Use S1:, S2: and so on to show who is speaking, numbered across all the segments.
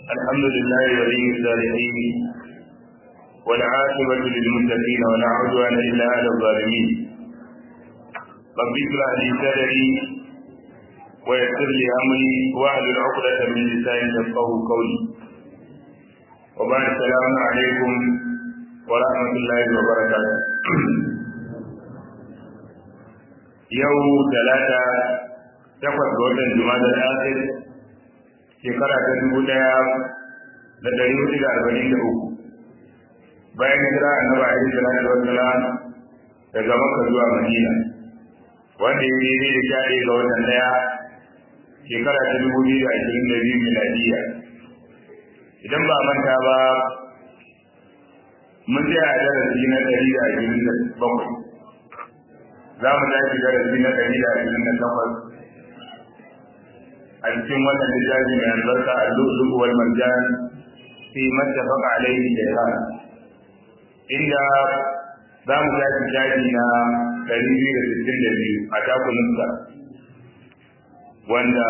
S1: الحمد لله ولي الصالحين والعاقبة للمتقين ولا عدوان إلا على الظالمين رب اشرح لي صدري ويسر لي أمري واحلل عقدة من لساني يفقه قولي وبعد السلام عليكم ورحمة الله وبركاته يوم ثلاثة takwas ga watan juma'a da akhir shekara ta dubu daya da dari hudu da arba'in da uku bayan hijira annabi alaihi salatu wassalam daga makka zuwa madina wanda ya daidai da sha ɗaya ga watan daya shekara ta dubu biyu da ashirin da biyu miladiya idan ba manta ba mun tsaya a darasi na ɗari da ashirin da bakwai za mu tashi darasi na ɗari da ashirin da takwas a cikin wannan littafi mai albarka a lulu wal marjan fi mattafaqa alaihi shaytan inda za mu tashi shafi na ɗari biyu da sittin da biyu a takunansa wanda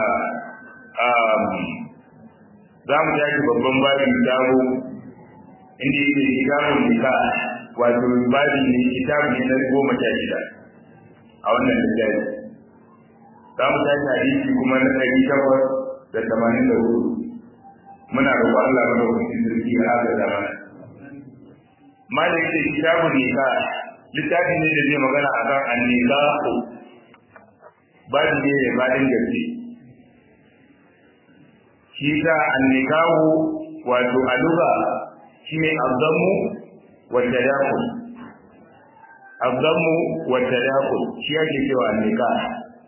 S1: za mu tashi babban babin sabo inda yake kitabun nika wato babi ne kitabun ne na goma sha shida a wannan littafi za mu tashi hadisi kuma na ɗari takwas da tamanin da hudu muna roƙon Allah mana wakilin sarki na haka da mana malam yake kitabun nika littafi ne da zai magana a kan annikahu babu ne mai faɗin gaske shi ta annikahu wato a lugha shi ne azammu wa tadakul azammu wa tadakul shi ake cewa annikahu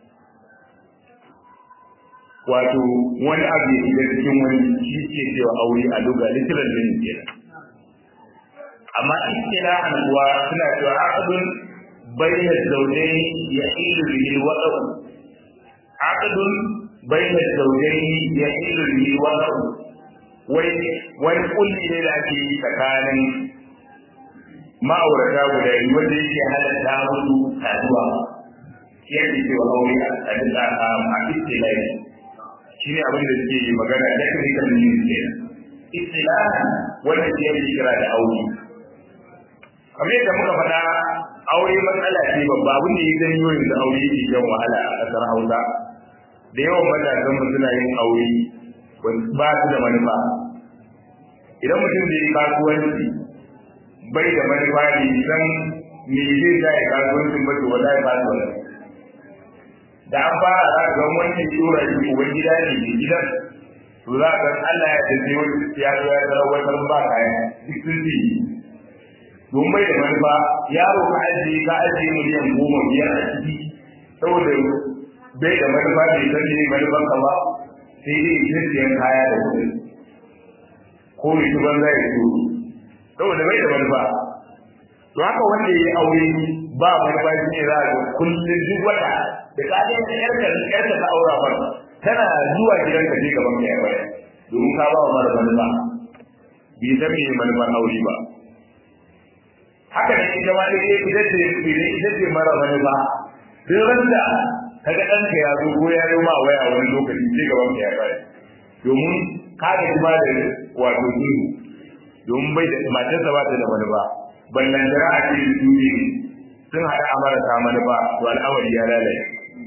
S1: wato wani abu ya shiga cikin wani shi ke cewa aure a duga literal meaning ke amma istilahan kuwa suna cewa aqdun bayna zawjayn yahilu bihi al-waqf aqdun bayna zawjayn yahilu bihi al-waqf wai wani kulli ne da ake yi tsakanin ma'aurata guda biyu wanda yake halatta musu saduwa yake cewa aure a a istilahi shi ne abin da suke yi magana technical meaning ke istilahan wanda ke yi kira da aure kamar yadda muka faɗa aure matsala ce babba abin da ya janyo yanzu aure yake jan wahala a ƙasar hausa da yawan matasan mu suna yin aure ba su da manufa idan mutum zai yi kasuwanci bai da manufa ne san me zai sa ya kasuwancin ba to wallahi ba su wani da an fara za ga wani tura shi uban gida ne mai gidan to za ka Allah ya tafi wani ya zo ya zara wata ba kaya duk sun ji don bai da manufa yaro ka ajiye ka ajiye miliyan goma biyar a ciki saboda bai da manufa bai san ne manufan ka ba sai dai ita siyan kaya da kuɗi ko ya ci banza ya ci saboda bai da manufa to haka wanda ya yi aure ba manufa shi ne za a ga kullum duk wata da ka je da yarka yarka ta aura ba tana zuwa gidanka je gaban ka ya baya domin ka ba wa mara manufa bai san me manufar aure ba haka ne ita ma dai ita ce ita ce mara manufa duk randa kaga ɗanka ya zo ko ya yi ma waya wani lokaci je gaban ka ya baya domin ka ga kuma da wato duru domin bai da matarsa ba ta da manufa ballan jira a cikin duniya sun haɗa amarasa manufa to al'amari ya lalace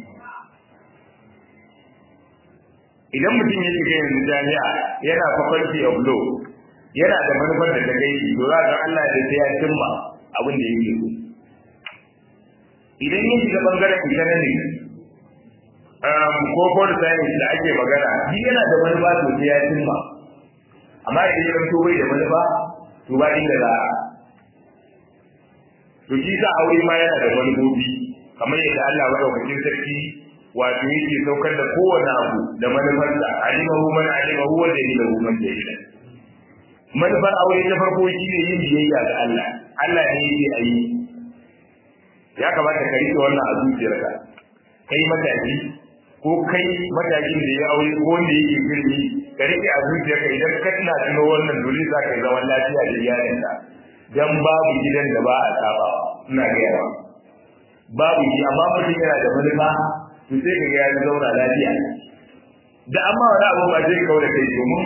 S1: idan mutum ya shiga yanzu jami'a yana faculty of law yana da manufar da ta kai shi to za ka Allah da sai ya cimma abin da yake so idan ya shiga bangaren economics um, ko pol science da ake magana shi yana da manufa to sai ya cimma amma idan ya zanto bai da manufa to ba inda za a to shi sa aure ma yana da manufofi kamar yadda Allah madaukakin sarki wato yake saukar da kowane abu da manufarsa alimahu man alimahu wa jahilahu man jahila manufar aure ta farko shine yin biyayya ga Allah Allah ne yake ayi ya kamata ka rike wannan a zuciyarka kai mataki ko kai matakin da ya aure ko wanda yake girmi ka rike a zuciyarka idan ka tuna tuno wannan dole za ka yi zaman lafiya da iyalinka dan babu gidan da ba a saba ina ga yawa babu shi amma mutum yana da manufa to sai ka ga ya zauna lafiya da amma wani abu ba zai kawo da kai domin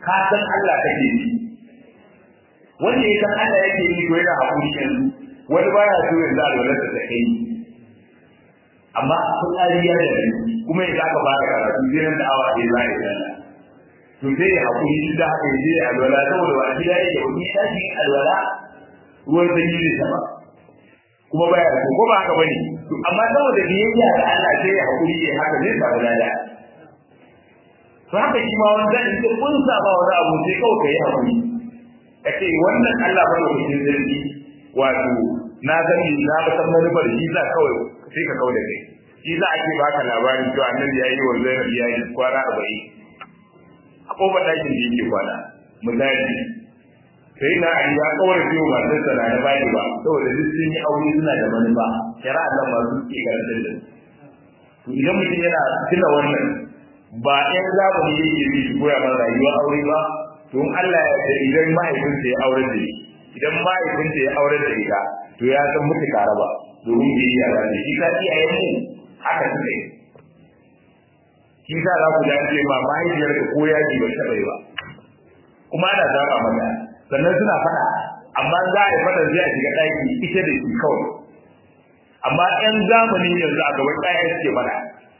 S1: ka san Allah kake yi wanda ya san Allah yake yi to yana hakuri yanzu wani baya so yanzu alwalarsa ta kai amma fitsari ya da kuma yanzu aka fara karatu sai nan da awa ɗaya za a yi sallah to sai ya hakuri shi da haka ya je alwala saboda ba gida yake ba ya tashi alwala ruwan sanyi ne sama kuma baya so ko ba haka bane to amma saboda biyayya da Allah sai ya hakuri ya haka zai samu lada to haka shi ma wanda in ka kunsa ba wani abu sai kawai ka yi hakuri ka ce wannan Allah ba da kusin zargi wato na sani na ba san manufar shi za kawai sai ka kawai da kai shi za a ce baka labarin cewa annabi ya yi wa zainab ya yi kwana arba'in a kofar ɗakin da yake kwana misali sai na ali ya kawar ciwo masu sana na bani ba saboda duk sun yi aure suna da manufa shari'a nan ba su ke karantar da to idan mutum yana tuna wannan ba ɗan zamani yake bi shi koya mana rayuwar aure ba to in Allah ya yarda idan mahaifinsa ya aure da shi idan mahaifinsa ya aure da ita to ya san mutu ba domin bai yi yara ne shi ka iyayen mu haka suka yi shi sa za ku dace ma mahaifiyar ka ko yaji ba taɓa yi ba kuma ana zaba mata sannan suna faɗa amma za a yi faɗa zai a shiga ɗaki ita da shi kawai amma 'yan zamanin yanzu a gaban ɗaya suke faɗa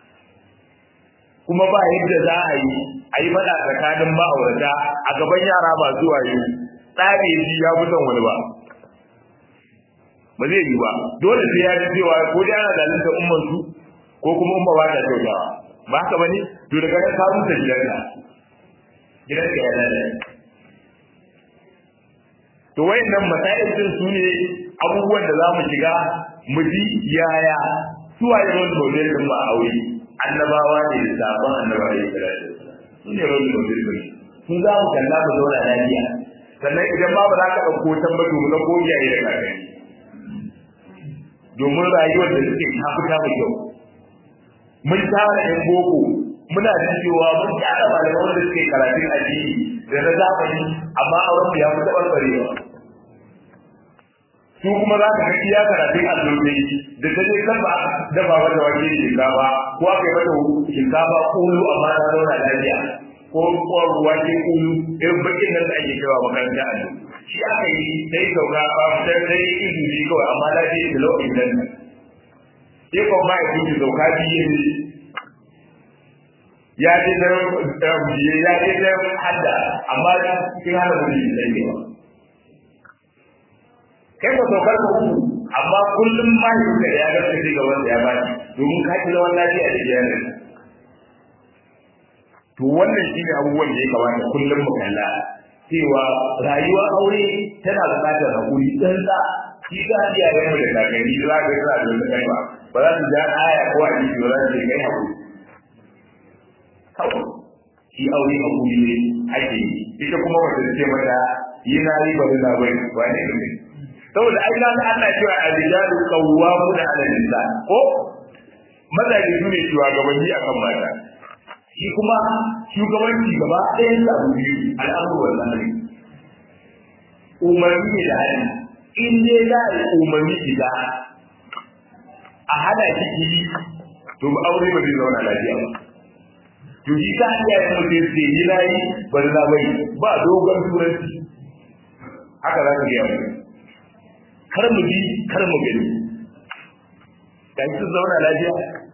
S1: kuma ba yadda za a yi a yi faɗa tsakanin ma'aurata a gaban yara ba zuwa yi tsari shi ya fi son wani ba ba zai yi ba dole sai ya ji cewa ko dai ana zalunta umman su ko kuma umma ba ta kyautawa ba haka bane to daga nan ka rusa gidanka gidanka ya lalace to wayannan masail din su ne abubuwan da za mu shiga mu ji yaya suwaye role model din ba aure annabawa ne da sabon annabawa ne da su ne role model din sun za mu kalla mu zauna lafiya sannan idan ba ba za ka ɗauko tambato mu na kogiyaye da kakanni domin rayuwar da suke ta fita mai kyau mun tara yan boko muna jin cewa mun tara malaman wanda suke karatun addini da na zamani amma auren mu ya fi taɓarɓarewa su kuma za ka ga iya karatun allotai da ta je kan ba dafa mata wake da shinkafa ko aka yi mata shinkafa kulu amma ta zauna lafiya ko ko wake kulu irin bakin nan da ake kaiwa makaranta allo shi aka yi sai sauka ba sai sai izini kawai amma lafiya da lokacin nan sai ko ba ya fi sauka biye ne ya ce da biye ya ce da hadda amma cikin hana mutum sai ne ba kai ba saukar ka uku amma kullum ma yi da ya ga sai ga wanda ya bani domin ka ci zaman lafiya da iyalin to wannan shine abubuwan da ya kamata kullum mu kalla cewa rayuwa aure tana buƙatar hakuri tsantsa shi za a iya yin da kakanni za ka yi za a zama kai ba ba za su ja aya ko a jiki ba za su kai hakuri kawai shi aure hakuri ne ake yi ita kuma wata ce mata yi na yi ba da bai ba ne ne saboda ai ga Allah cewa al-rijalu qawwamuna 'ala nisa ko mazaje su ne shugabanni akan mata shi kuma shugabanci gaba ɗaya da abu biyu al'amuru wa zamani umarni ne da hali in dai za a yi umarni da a hana shi yi to ba aure ba zai zauna lafiya ba to shi ta hanyar yin mutum sai yi layi ba da bai ba dogon turanci haka za ka gaya mutum kar mu bi kar mu gani dan su zauna lafiya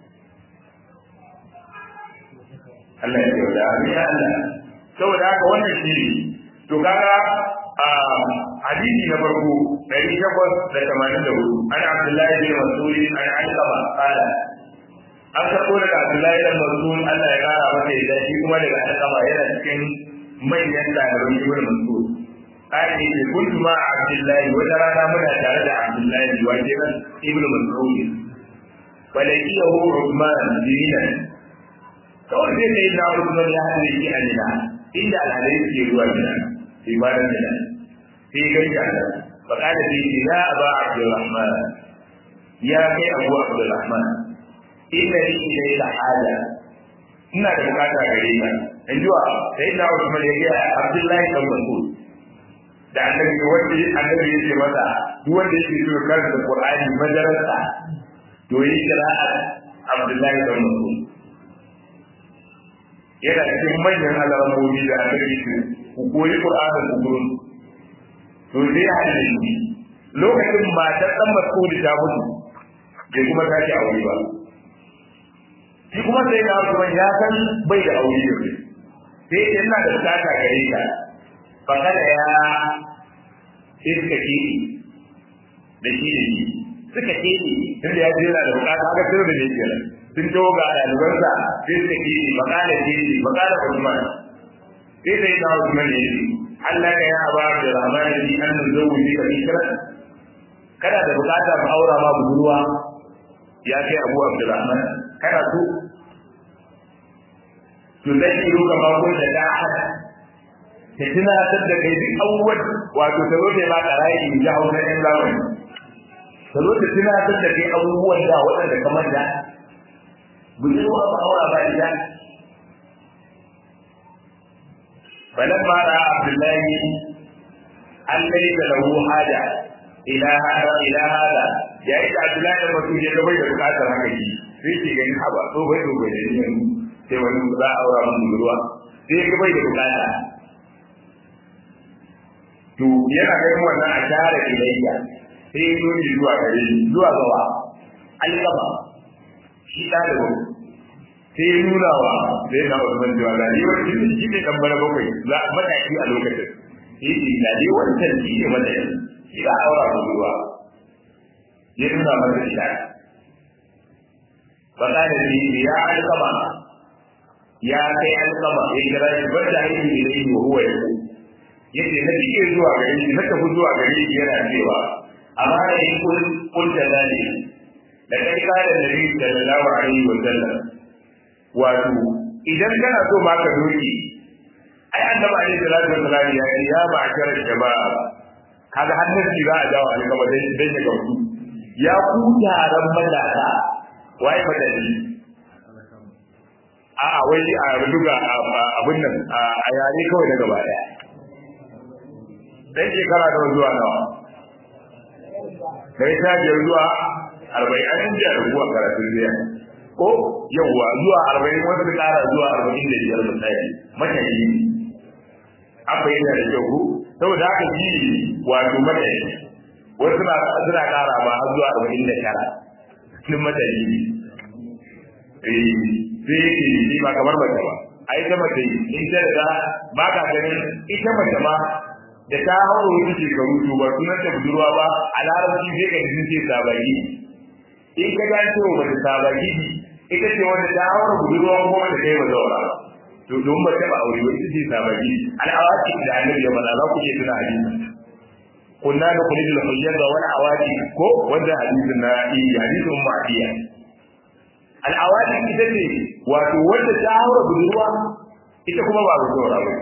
S1: Allah ya yarda amin ya Allah saboda haka wannan shi ne to kaga a hadisi na farko 884 an Abdullahi bin Mas'ud an Alqama qala an karɓo daga Abdullahi bin Mas'ud Allah ya kara masa yadda shi kuma daga Alqama yana cikin manyan ɗaliban Ibn Mas'ud قال إن كنت مع عبد الله وترانا منا تعالى عبد الله واجبا ابن مسعود ولقيه عثمان دينا kawai sai sai na Usman ya haɗe shi a nina inda alhalai suke zuwa gida ibadan nina sai gani da Allah fa kada sai ce ya aba Abdurrahman ya kai Abu Abdurrahman inna li ilayka haja ina da bukata gare ka in jiwa sai na Usman ya ga Abdullahi dan Mas'ud da annabi wanda annabi ya ce masa duk wanda yake so karanta Qur'ani madarasa to yi kira Abdullahi bin Mas'ud yana cikin manyan alamomi da aka yi su ku koyi Qur'anin ku gurin to sai ya hada shi lokacin matar dan Mas'ud ta mutu bai kuma sake aure ba shi kuma sai na kuma ya san bai da aure ne sai yana da bukata gare ka fa kada ya sai suka ce da shi da shi suka ce tunda ya jira da bukata haka sai da ne kenan sun tawo ga ɗalibansa sai suka ce bakala ce bakala Usman sai sai na Usman ne Allah ka ya ba da rahman ni an zo mu ka fikra kana da bukata mu aura ma budurwa ya kai Abu Abdurrahman kana so to zai yi ruka ma ko da da ta tunatar da kai duk abubuwan wato ta zo ta ba karai in ji hausa ɗan zamani ta zo ta tunatar da kai abubuwan da waɗanda kamar da budurwa ba aura ba ita فلما راى عبد الله ان ليس له حاجه الى هذا الى هذا يا إذا عبد الله لما تجي bai da bukatar haka shi sai ke ganin haba to bai to bai ne sai wani za a aura mun budurwa sai ga bai da bukata to yana ganin wannan a tare ilayya sai ya zo zuwa gare shi zuwa gawa alƙama shi ɗalibin sai ya nuna wa da ya kama zaman cewa da yiwuwar shi shi ne kan bana bakwai za a mataki a lokacin shi ne da yiwuwar can shi ne mataki shi za a aura mu ruwa ya nuna masa ita faɗa da shi ya alkama ya kai alkama ya kira shi wanda ya yi da yi wa ya ku ya ce na fiye zuwa gare shi na tafi zuwa gare shi yana cewa amma da yi kun da zane da kai kada da nabi sallallahu alaihi wa sallam wato idan kana so ma ka doki ai annabi alaihi salatu wasallam ya ce ya ba kar jama'a kaga hannun shi za a dawo a gaba dan dan ya gautu ya ku taron matasa wai madadi a a wai a rubuga abin nan a yare kawai na gaba daya dan shekara da zuwa nawa kai ta biyar zuwa arba'in an yi da rubuwa karatun zai ko yawwa zuwa arba'in wata ta kara zuwa arba'in da biyar misali matayi an bayyana da kyau ko saboda haka shi wato matayi wasu suna suna kara ma har zuwa arba'in da tara cikin matayi ne eh sai yake shi ba kamar mace ba a ita mace in ta da ba ka ganin ita mace ma da ta hauro wasu shekaru to ba sunan ta budurwa ba a larabci sai ka jin ce sabagi in ka ga cewa ba ta sabagi ita ce wanda ta haura budurwa ko wanda ta yi ba zaura to don ba ta ba aure ba ita ce sabagi al'awaki da annabi ya faɗa za ku iya tuna hadisi kunna da kulli da hujjar da wani awaki ko wanda hadisin na iya hadisin ma'adiya al'awaki ita ce wato wanda ta haura budurwa ita kuma ba ba zaura ba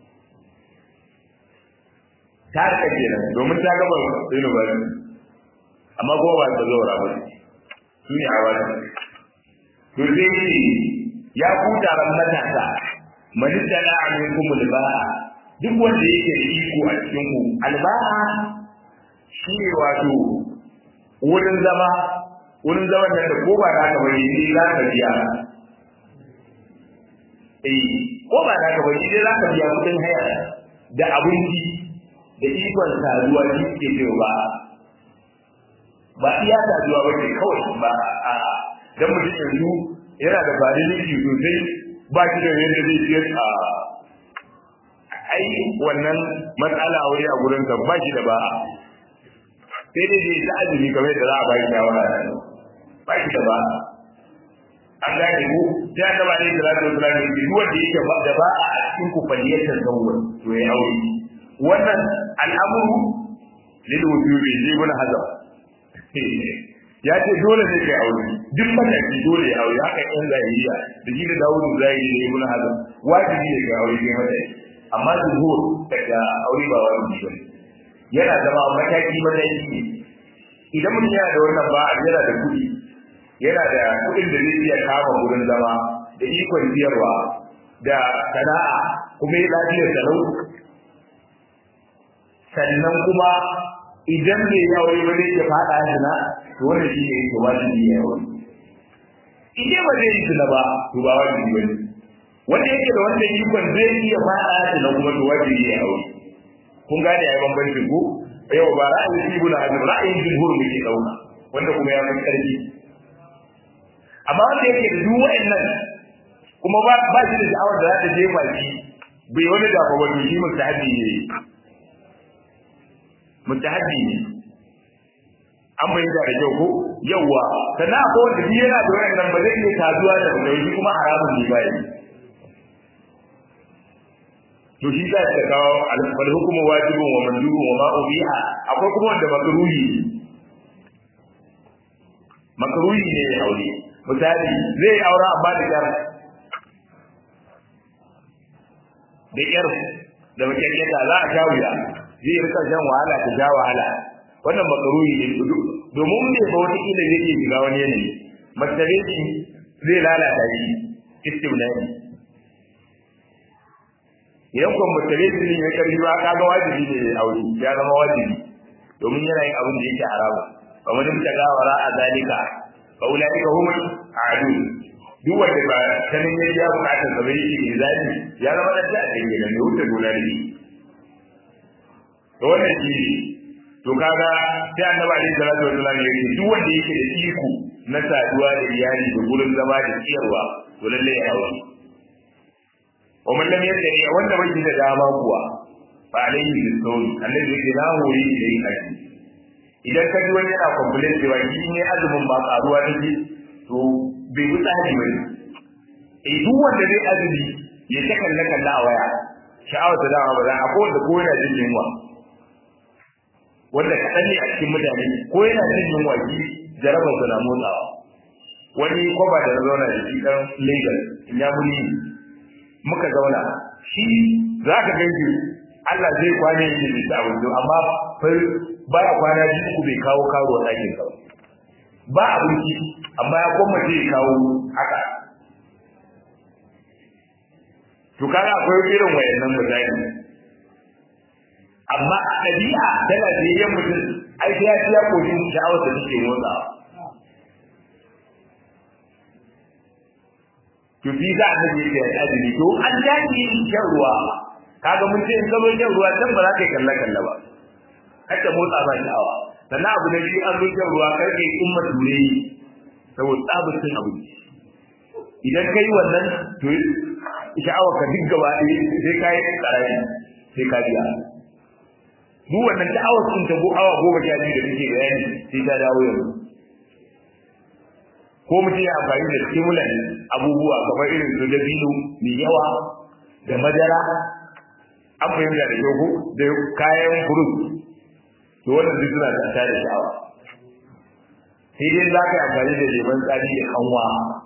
S1: ta rika kenan domin ta gaba university amma kuma ba ta zaura ba su ne awaki to sai ya kuta ran matasa man tala aminkum alba'a duk wanda yake da iko a cikin ku alba'a shi ne wato wurin zama wurin zaman da ko ba da ka bari ni za ka biya eh ko ba da ka bari ni za ka biya kudin haya da abinci da ikon saduwa shi ke cewa ba ba iya saduwa ba ne kawai ba a dan mutum yanzu yana da validity sosai ba shi da yadda zai ce a ai wannan matsala wuri a gurin ka ba shi da ba sai dai dai ta azumi kamar da za a bayi shawara ba shi da ba an gane ku sai an gaba ne da za ta wasu ranar da duk wanda yake da ba a cikin ku faliyatar zawon to ya aure wannan al'amuru lil wujubi zai mun hazam ya ce dole ne kai aure duk mataki dole ya aure haka yan zahiriya da shi da dawudu zahiri ne ibn hazm wajibi ne kai aure kai mataki amma zuhur daga aure ba wajibi ba yana zama mataki mataki ne idan mutum yana da wannan ba yana da kuɗi yana da kuɗin da zai iya kama gurin zama da ikon biyarwa da sana'a kuma ya lafiyar salau sannan kuma idan bai yi aure ba zai iya faɗa zina to wannan shi ne yake wajibi ya aure idan ba zai yi zina ba to ba wajibi ba ne wanda yake da wannan ikon zai iya fada da na kuma to wajibi ya aure kun gane yayi bambancin ko yau ba ra'ayin ibnu hazm ra'ayin jumhur muke dauka wanda kuma ya fi karfi amma wanda yake da duk wa'annan kuma ba ba shi da sha'awar da za ta jefa shi bai wani da ba wato shi mustahabi ne mustahabi ne an bayyana da kyau ko yawa sannan akwai wanda shi yana da wa'annan ba zai iya tazuwa da mutum kuma haramun ne bai to shi za ta kawo al hukumu wajibun wa mandubun wa ma ubiha akwai kuma wanda makruhi makruhi ne ya aure misali zai aura amma da kyar da kyar da makyarkyata za a sha wuya zai rika shan wahala ta sha wahala wannan makruhi ne domin bai ba wata kila zai iya shiga wani yanayi masare shi zai lalata shi istimnani idan kuma masare shi ne ya karfi ba kaga wajibi ne ya aure ya zama wajibi domin yana yin abin da yake haramu kamar da muka gawara a zalika fa ulaika humul adu duk wanda ba sanin ya ja bukatar sa bai yi zali ya zama da ta dinga da ne wuce dole ne to wannan shi to kaga sai annabi alaihi salatu wasallam ya ce duk wanda yake da iko na saduwa da iyali da gurin zama da ciyarwa to lalle ya aure wa man lam yadri wanda bai da dama kuwa fa alaihi bisawm annabi yake na hori idan kai idan ka ji wani yana complain cewa shi ne azumin ba karuwa take to bai bi tsari bane eh duk wanda zai azumi ya ta kalla kalla a waya sha'awar ta dama ba za a ko wanda ko yana jin yunwa wanda kaɗan ne a cikin mutane ko yana jin yunwa shi jarabar su na motsawa wani kwaba da na zauna da shi ɗan Lagos ya muni muka zauna shi za ka ganci Allah zai kwane yin da abinci amma baya kwana biyu uku bai kawo karo a ɗakin sa ba abinci amma ya koma zai kawo haka to kaga akwai irin wayannan misali amma a ɗabi'a ta lafiyayyen mutum ai sai ya ci ya koshi sha'awar da take motsawa to bi za a nake da azumi to an dace shan ruwa kaga mun ce in ka zo shan ruwa can ba za ka yi kalla kalla ba haka motsa ba sha'awa sannan abu na biyu an zo shan ruwa karfe in mature saboda tsabar cin abinci idan ka yi wannan to sha'awar ka duk gaba ɗaya sai ka yi ƙarari sai ka biya duk wannan sha'awar sun ta awa goma sha biyu da take bayani sai ta dawo yanzu ko mutum ya amfani da stimulant abubuwa kamar irin su dabino mai yawa da madara an fahimta da kyau da kayan furut to wannan duk suna da ta da sha'awa sai dai za ka yi amfani da leman tsari da kanwa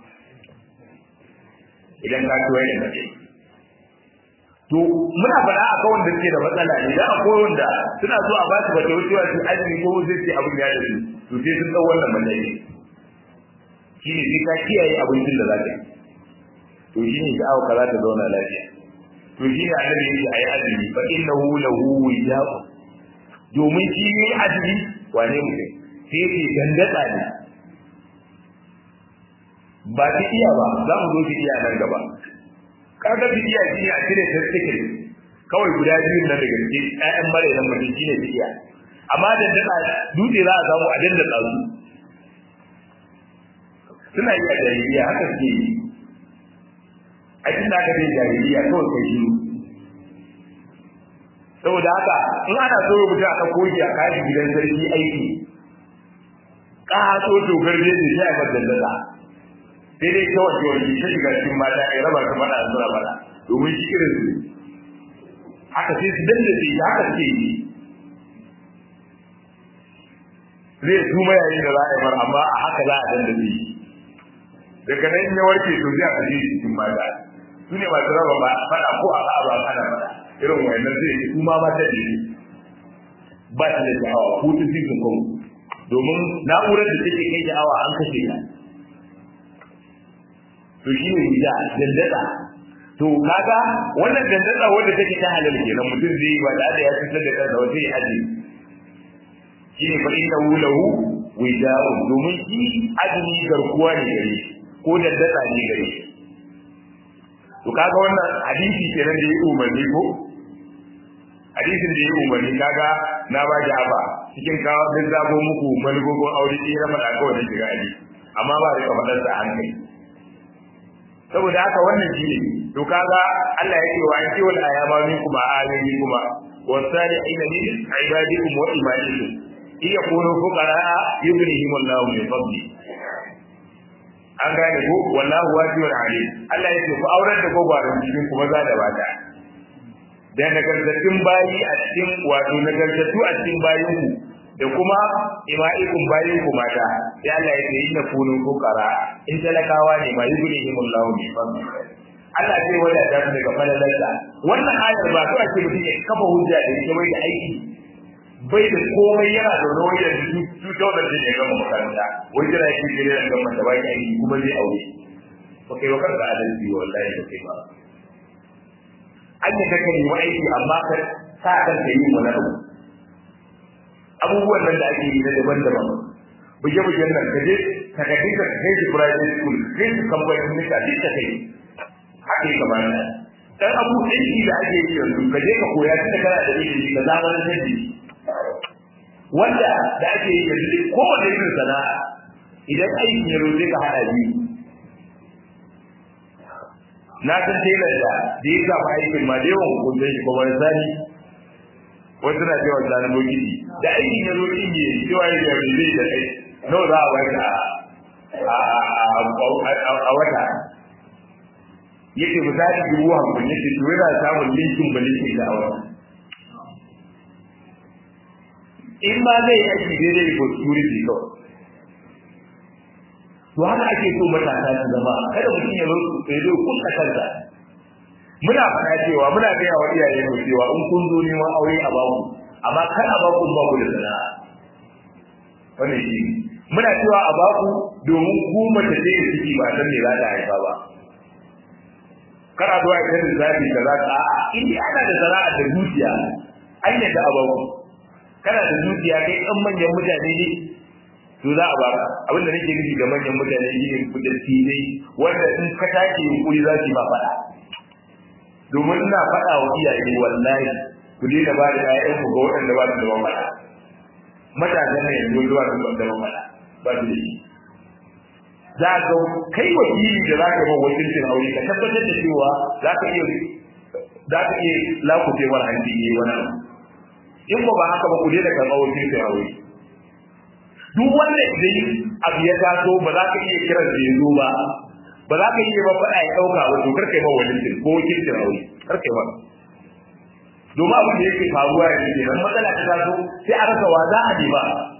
S1: idan ka ci wani da to muna faɗa a kawai da suke da matsala ne da akwai wanda suna so a ba su bata wucewa su azumi ko zai ce abin ya da su to sai sun ɗau wannan matsayi shi ne sai ka kiyaye abincin da za ka yi to shi ne sha'awa ka za ta zauna lafiya to shi ne annabi yake a yi azumi fa innahu lahu wijaqun domin shi ne azumi wane mutum sai yake dandatsa ne ba ta iya ba za mu zo ta iya nan gaba kaga ta iya shi a cire ta cikin kawai guda biyun nan daga cikin ƴaƴan mare nan mutum shi ne ta iya amma dandatsa dutse za a samu a dandatsa su suna yi a jahiliya haka suke yi a cikin da aka ce jahiliya kawai kai shi saboda haka in ana so ya mutu a ɗauko shi a kashi gidan sarki aiki ƙaso to garbe da shi a yi madallada sai dai kawai ke wani ta shiga cikin mata ya raba ta faɗa suna faɗa domin shi irin su haka sai su dandace shi haka suke yi zai tuma yayin da za a yi mar amma a haka za a dandace shi daga nan ya warke to zai a kashe shi cikin mata su ne masu raba ba faɗa ko a ba ba kana faɗa irin wayannan zai yi kuma ba ta jiri ba ta da sha'awa ko ta zikin kawo domin na'urar da take kai sha'awa an kashe ta to shi ne hujja dandada to kaga wannan dandada wanda take ta halal kenan mutum zai yi ba da ya fitar da kansa wata ya aje shi ne fa inna lahu wija'un domin shi azumi garkuwa ne gare shi ko dandada ne gare shi to kaga wannan hadisi kenan da ya umarni ko hadisin da ya umarni kaga na ba ki aba cikin kawo duk zabo muku malugogon aure ɗaya na faɗa kawai da shiga ali amma ba rika faɗar sa hankali saboda haka wannan shi ne to kaga Allah ya ce wa an kiwal ayama minkum ayoyi kuma wasalihin min ibadikum wa imanikum iya kunu fuqara yughnihim Allahu min fadli an gane ko wallahu wasi'un alim Allah ya ce ku aurar da gobarin cikin kuma za da bata da nagartattun bayi a cikin wato nagartattu a cikin bayin ku da kuma ima'ikum bayin ku mata sai Allah ya ce inna kunu fuqara in talakawa ne ma yughnihim Allahu min fadli Allah zai wadata su daga falalarsa wannan ayar ba to ake mutum ya kafa hujja da ita bai da aiki bai da komai yana da wani da su su dole da ya gama makaranta wai jira yake gare da gama da bai aiki kuma zai aure ba kai wa kanka adalci wallahi ba kai ba an yi kaka yi aiki amma ka sa kan ka yi wani abu abubuwan nan da ake yi na daban-daban buge-bugen nan ka je ka ka dinka ka kai su private school kai su kamfanin nika duk ka kai haka yi kamar nan dan abu aiki da ake yi yanzu ka je ka koya tun da kana da ilimi ka zamanin da shi wanda da ake yi yanzu kowane irin sana'a idan aiki ya roje ka hada biyu na san telar da da ya samu aikin ma da yawan hukuntar shi kuma sani wasu na cewa sani bokiti da aikin ya zo ɗin yi cewa ya zai zai da kai nawa za a wata a wata yake misali dubu hamsin yake to yana samun linkin ba linkin da awa in ma zai yi aiki daidai ko security kawai to haka ake so matasa su zama kada mutum ya zo ya zo kuka kansa muna fara cewa muna gaya wa iyaye mu cewa in kun zo neman aure a baku amma kar a baku ba ku da sana'a wannan shi muna cewa a baku domin ku mace ce da ciki ba san me za ta haifa ba kana zuwa ita da zafi da za ka in dai ana da sana'a da dukiya an yadda a baku kana da dukiya kai ɗan manyan mutane ne to za a baka abinda nake nufi ga manyan mutane shi ne kudin tilai wanda in ka tashi yunkuri za su yi ma faɗa domin ina faɗa wa iyaye wallahi ku daina ba da ƴaƴan ku ga waɗanda ba su da mamala matasan ne yanzu zuwa su da mamala ba su da shi za ka kai wakili da za ka yi wakilcin aure ka tabbatar da cewa za ka iya za ka iya lakucewar hanci ne wani in ba ba haka ba ku daina karɓar wakilcin aure duk wanda idan abu ya taso ba za ka iya kiran da yanzu ba ba za ka iya ba faɗa ya ɗauka ba to kar kai ma wakilcin ko wakilcin aure kar kai ma domin abin da yake faruwa yanzu kenan matsala ta taso sai a rasa wa za a je ba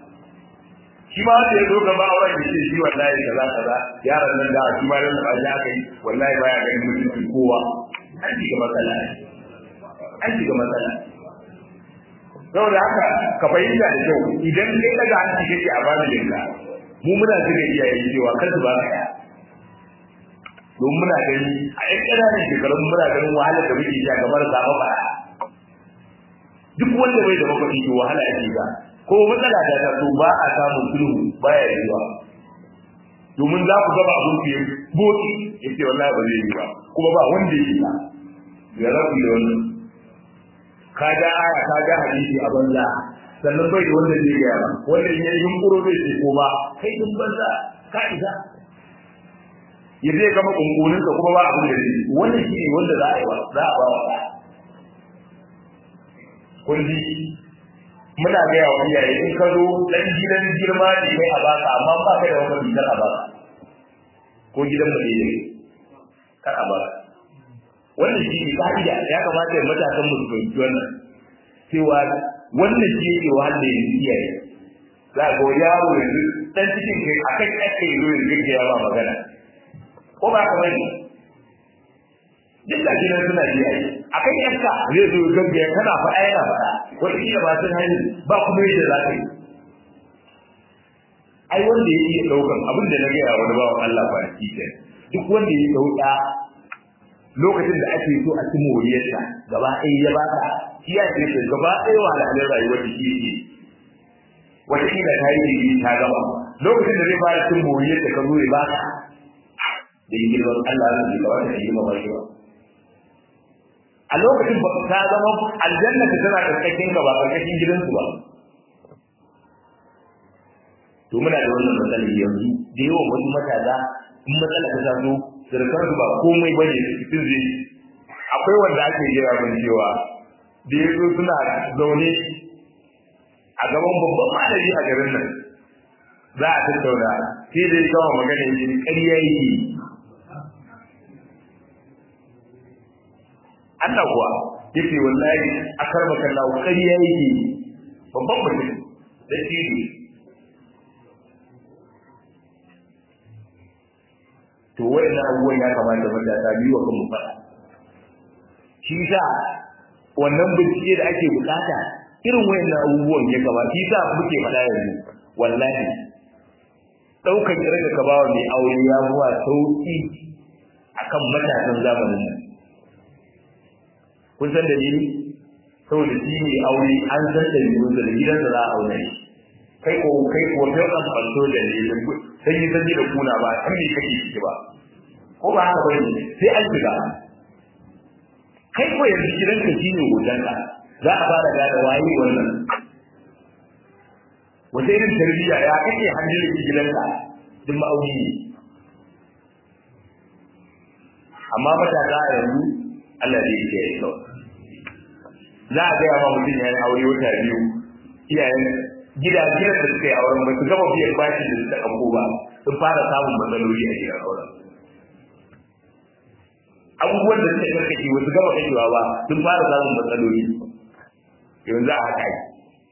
S1: shi ma wanda ya zo gaba auren da ce shi wallahi kaza kaza yaran nan da shi ma nan ba ya kai wallahi baya ganin mutuncin kowa an shiga matsala an shiga matsala saboda haka ka fahimta da kyau idan kai daga hanci kake a familin ka mu muna zuga iyaye cewa kar su ba ka ya don muna gani a ƴan ƙananan shekarun muna ganin wahalar da muke sha kamar zama bara duk wanda bai da mafaɗi to wahala yake ga ko matsala ta taso ba a samun sulhu baya yiwa domin za ku gaba abin fiye boki ya ce wallahi ba zai yi ba kuma ba wanda yake ba ya rabu da wannan ka ga aya ka ga hadisi a banza sannan bai da wanda zai gaya ba wanda in yayi yunkuro zai ce ko ba kai din banza ka isa ya zai gama kunkunin ka kuma ba abin da zai wannan shi ne wanda za a yi wa za a ba wa kun ji muna gaya wa iyaye in ka zo dan gidan girma ne kai a baka amma ba ka da wani gidan a baka ko gidan mu ne kar a baka wannan shi ne ka'ida ya kamata ya matasan mu su fahimci wannan cewa wannan shi yake wanda ya iyaye za ga yaro yanzu dan cikin kai akan ake yi yanzu gaggaya ba magana ko ba ka bane duk da gidan suna ji ai akan yanka zai zo gaggaya kana faɗa yana faɗa wata kila ba sun hanyar ba kuma yadda za ka yi ai wanda ya iya ɗaukan abin da na gaya wani bawan Allah ba shi ke duk wanda ya ɗauka lokacin da ake so a ci moriyarsa gaba ɗaya ya baka shi ya ce ka gaba ɗaya wahalhalin rayuwar da shi yake wata kila ta yi digiri ta gaba lokacin da zai fara cin moriyarsa ka zo ya baka da yi girman Allah ya ce ba wata girma ba shi ba a lokacin ba ta zama aljanna ta tana karkashin ka ba karkashin gidansu ba to muna da wannan matsalar yanzu da yawan wasu matasa in matsala ta taso surukar su ba komai ba ne cikin zai akwai wanda ake jira mun cewa da ya zo suna zaune a gaban babban malami a garin nan za a tattauna sai da ya gama magana yake ƙarya yake Allah kuwa yake wallahi akar makalla ƙarya yake babban mutum da tibi to wayannan abubuwan ya kamata matasa biyu wa kanmu faɗa shi sa wannan bincike da ake bukata irin wayannan abubuwan ya kamata shi sa muke faɗa yanzu wallahi ɗaukar irin ka bawa mai aure ya zuwa sauƙi akan matasan zamanin nan kun san dalili saboda shi ne aure an san da yiwu da gidansa za a aure kai ko kai ko kai kan fanto da ne sai yi sanje da kuna ba san me kake ciki ba ko ba haka bane sai an shiga kai ko yanzu gidanka shine hotonka za a fara gane waye wannan wata irin tarbiyya ya kake hanjin gidanka duk ma'auni ne amma matasa a yanzu Allah zai yi ya kawai za a gaya ma mutum ya yi aure wata biyu iyayen gidajen da suka yi auren ba su gama biyan bashi da suka ɗauko ba sun fara samun matsaloli a gidan auren abubuwan da suka karkace wasu gama kashewa ba sun fara samun matsaloli yanzu a haka yi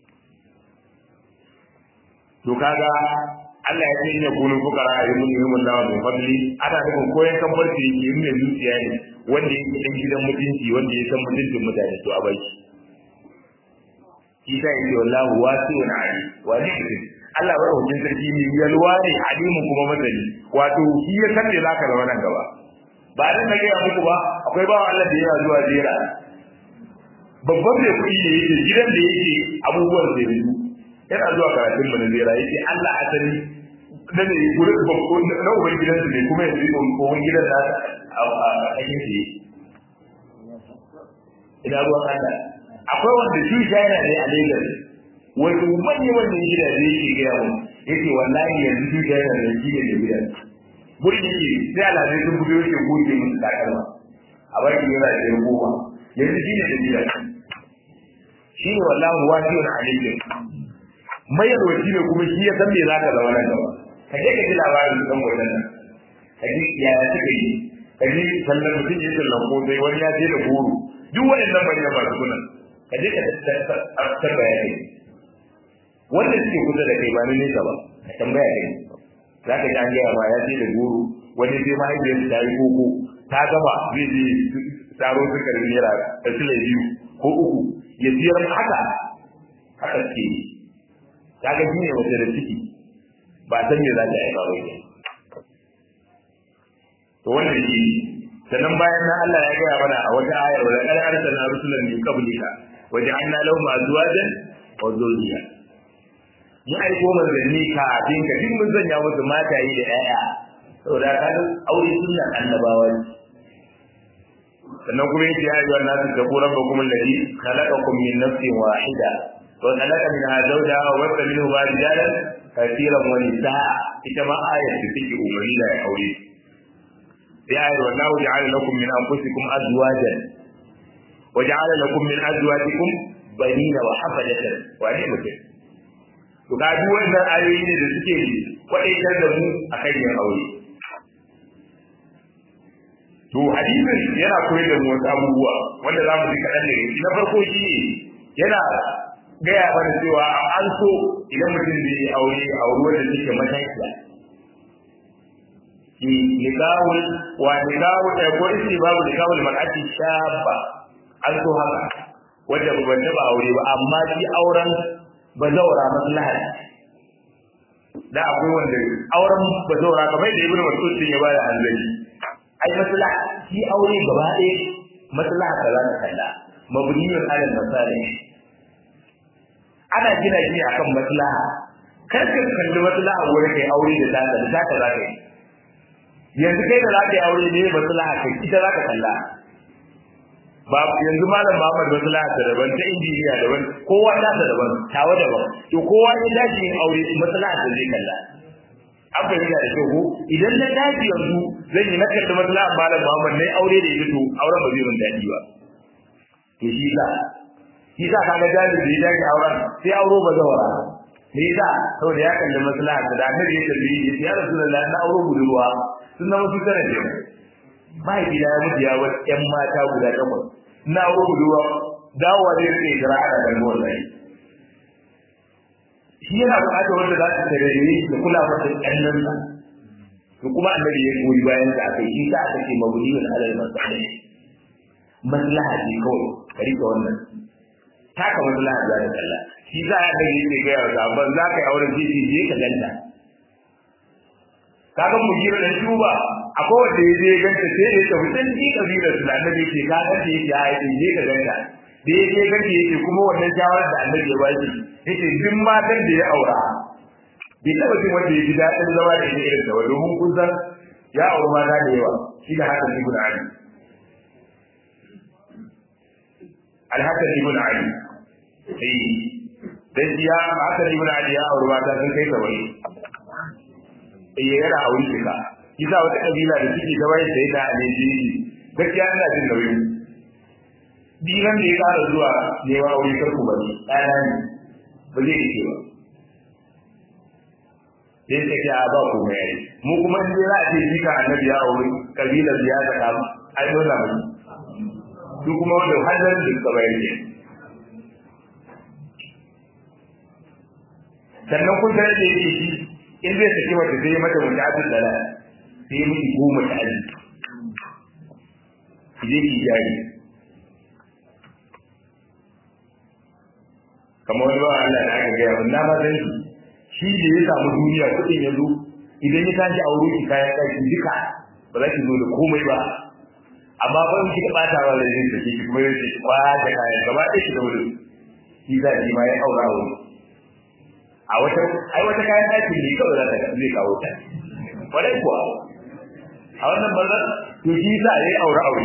S1: to kaga Allah ya ce ya kunu fukara a yimun yimun lawa mai fadli ana nufin koyan kamar da yake yin mai zuciya ne wanda yake dan gidan mutunci wanda ya san mutuncin mutane to a bai shi ta yi wallahu wasi'un ali wani mutum Allah ba hujjin sarki ne yalwa ne alimu kuma masani wato shi ya san me zaka zama nan gaba ba dan da gaya muku ba akwai bawa Allah da yana zuwa jera babban mai kuɗi ne yake gidan da yake abubuwan da yake yana zuwa karatun mu na zera yake Allah asali da ne gurin babban na uban gidan ne kuma yanzu uban gidan da a cikin shi ina ruwan Allah akwai wanda shi yana ne a Lagos wato manya manyan gidaje yake gaya mu yake wallahi yanzu shi yana ne shi ne da gidan gurin yake sai alhaji sun fito yake goge musu takalma a baki yana da yan goma yanzu shi ne da gidan shi ne wallahi wasiyun alaikum mayarwaci ne kuma shi ya san me za ka zama nan gaba ka je ka ji labarin su kan wajen nan ka ji yaya suka yi ka ji sallan mutum ya sallan ko sai wani ya je da goro duk waɗannan bane masu kunan ka je ka tattar bayani wanda suke kusa da kai ba na nesa ba ka tambaya kai za ka ji an gaya ma ya je da goro wani sai mahaifiyar ta yi koko ta gama zai je taro sukarin naira da sile biyu ko uku ya siyar haka haka suke yi kaga shine wace da ciki ba san me za ta yi ba wai to wannan shi sannan bayan nan Allah ya gaya mana a wata ayar wa laqad arsalna rusulan min qablika wa ja'alna lahum azwajan wa dhurriyya mun aiko manzanni ka abin ka duk mun sanya musu mataye da 'ya'ya saboda ka aure sunnan annabawa sannan kuma yake ya ayyuhan nasu taqu rabbakum alladhi khalaqakum min nafsin wahida وخلق منها زوجها وبث منهما رجالا كثيرا ونساء كما آية تتكي أمري لا يحولي في آية والله جعل لكم من أنفسكم أزواجا وجعل لكم من أزواجكم بنين وحفدة وأني mutum to ga duk wannan ayoyi ne da suke kwadaitar da mu a kan yin aure to hadisin yana koyar da mu wasu abubuwa wanda za mu ji kaɗan da na farko shi yana gaya mana cewa an so idan mutum zai yi aure a ruwan da suke matakiya ki nikahul wa nikahul da ko isi babu nikahul mar'ati shabba an so haka wanda ba taba aure ba amma shi auren bazawara maslaha da akwai wanda auren bazawara kamar da ibnu mas'ud ya bada hanzari ai maslaha shi aure gaba ɗaya maslaha da za ta kalla mabniyun ala masalih ana gina shi akan maslaha kar ka kalli maslaha wurin kai aure da zaka da zaka zaka yi yanzu kai da zaka yi aure ne maslaha kai ita zaka kalla ba yanzu malam Muhammad maslaha ta daban ta injiniya daban kowa ta da daban tawa daban to kowa ya dace yin aure maslaha ta zai kalla an fahimta da kyau ko idan na dace yanzu zan yi na kalli maslaha malam Muhammad na aure da ita to auren ba zai mun daɗi ba to shi sa shi sa kaga jari da ya dace auren sai auro ba zawara me yasa saboda ya kalli maslaha da annabi ya kalli ya ce ya rasulullahi na auro budurwa sun zama su tare da mahaifina ya mutu ya wasu ƴan mata guda takwas na auro budurwa dawowa zai rike jira ana dango wallahi shi yana buƙatar wanda za su tare ne da kula masa ƙannansa to kuma annabi ya goyi bayan da aka yi shi ta aka ce mabudiyun alal masalih maslaha ce kawai ka rike wannan taka maslaha za ta kalla shi za a ga yake ga yawa sabon za ka yi auren jiji je ka ganta kaga mu jira da shuba akwai wanda ya je ganta sai ya tafi can ji kabila su da annabi ke ka ganta yake ya yi je ka ganta da ya je ganta yake kuma wannan shawarar da annabi ya bashi yake duk matan da ya aura bai taba jin wanda ya ji daɗin zama da ita irin ta ba domin kun san ya auri mata da yawa shi da haka ibn ali alhaka ibn ali sai dan ya haka ibn ali ya auri mata sun kai saba'in eh yana aure shi ka kisa wata kabila da suke ta bayan sai da alaji gaskiya ina jin nauyi dinan da ya kara zuwa ne wa aure karku bane ɗana ne ba zai yi ba sai ta ce a ba ku mai mu kuma in dai za a ce shi ka annabi ya aure kabilar ya ta kama ai dole mu su kuma wanda hannun da suka bayar ne sannan kun tare da yake shi in zai saki mata sai mata mutu abin da sai ya miki goma ta aji ki je ki jari kamar wani bawa Allah da aka gaya mun na ba san shi shi da ya samu duniya kuɗin ya zo idan ya tashi auro ki kayan ɗaki duka ba za ki zo da komai ba amma fa in kika bata wa da yin sake ki kuma yace kwa da kayan gaba ɗaya ki da wuri shi za ki ma ya aura wuri a wata ai wata kayan ɗaki ne kawai za ta zai kawo ta kwarai kuwa a wannan bazar to shi za a yi aure aure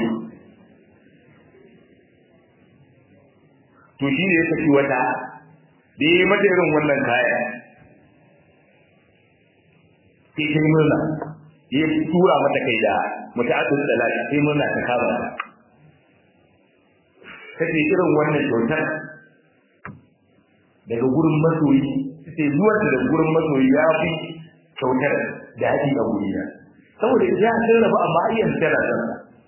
S1: to shi ne ya saki wata da ya yi mata irin wannan kaya sai ta yi murna ya tura mata kai da mutu'atul salat sai murna ta kama ta kace irin wannan kyautar daga gurin masoyi sai zuwa daga gurin masoyi ya fi kyautar da haɗi a guri na saboda ya san rabu amma ayyan tana san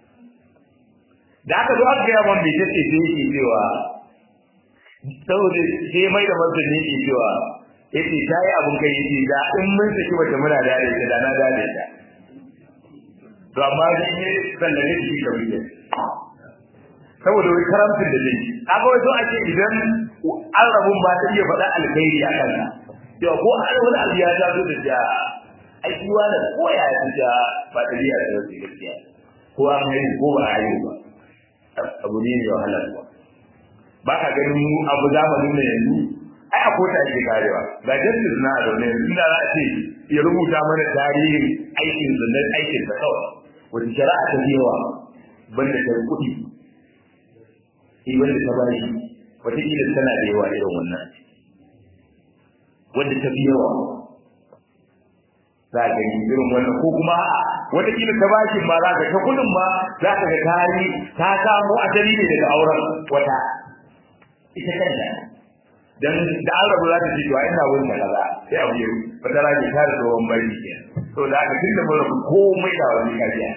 S1: da aka zo aka gaya man bai tace sai yake cewa saboda sai mai da martani yake cewa yace ta yi abin kai yace da in mun saki wata muna da da da na da da ta to amma shi ne sannan ne shi ka wuce saboda wai karamcin da zai kaga wai so ake idan an rabun ba ta iya faɗa alkhairi a kanka yau ko an wani abu ya ta zo da ja ai shi wani ko ya yi ja ba ta biya da wasu gaskiya ko an haihu ko ba a haihu ba abu ne mai wahala ba ba ka ganin mu abu zamanin da yanzu ai a kota ake karewa ga justice na a zaune yanzu da za a ce ya rubuta mana tarihin aikin zanen aikin sa kawai wata shari'a ta yawa banda ta kuɗi eh wanda ta bashi wataƙila tana da yawa irin wannan wanda ta fi yawa za ka gani irin wannan ko kuma wataƙila ta bashin ma za ka ta kudin ma za ka ga tari ta samu asali ne daga auren wata ita kanta dan da an rabu za ta ce to ai ina wurin kaza sai abu yau wata rage ta da tsohon bari ke to da aka tunda mun rabu komai da wani kajiya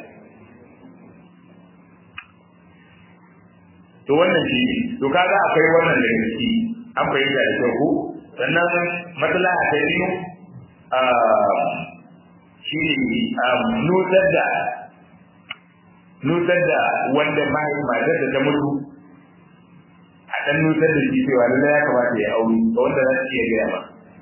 S1: to wannan shi to kaga akwai wannan da gaske an fahimta da kyau ko sannan matsala ta biyu shi ne nutsar da nutsar da wanda matar da ta mutu a ɗan nutsar da shi cewa lallai ya kamata ya auri ga wanda za su iya gaya ba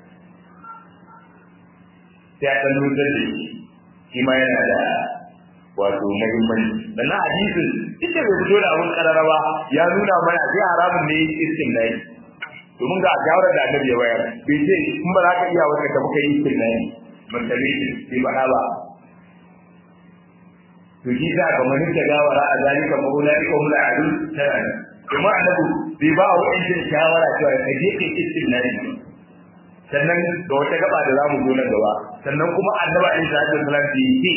S1: sai a ɗan nutsar da shi shi ma yana da wato muhimmanci sannan hadisin ita bai fito da abin kararrawa ya nuna mana sai haramun ne iskin na yi domin ga shawarar da annabi ya bayar bai ce in ba za ka iya wata ka muka yi iskin na yi mun tabi bai faɗa ba to shi sa kamar ta gawara a zalika fa ulaika hum al'adun tana kuma annabi bai ba wa ɗan shawara cewa ka je kai istimnani sannan da wata gaba da zamu zo nan gaba sannan kuma annabi alaihi salatu wasallam bai ce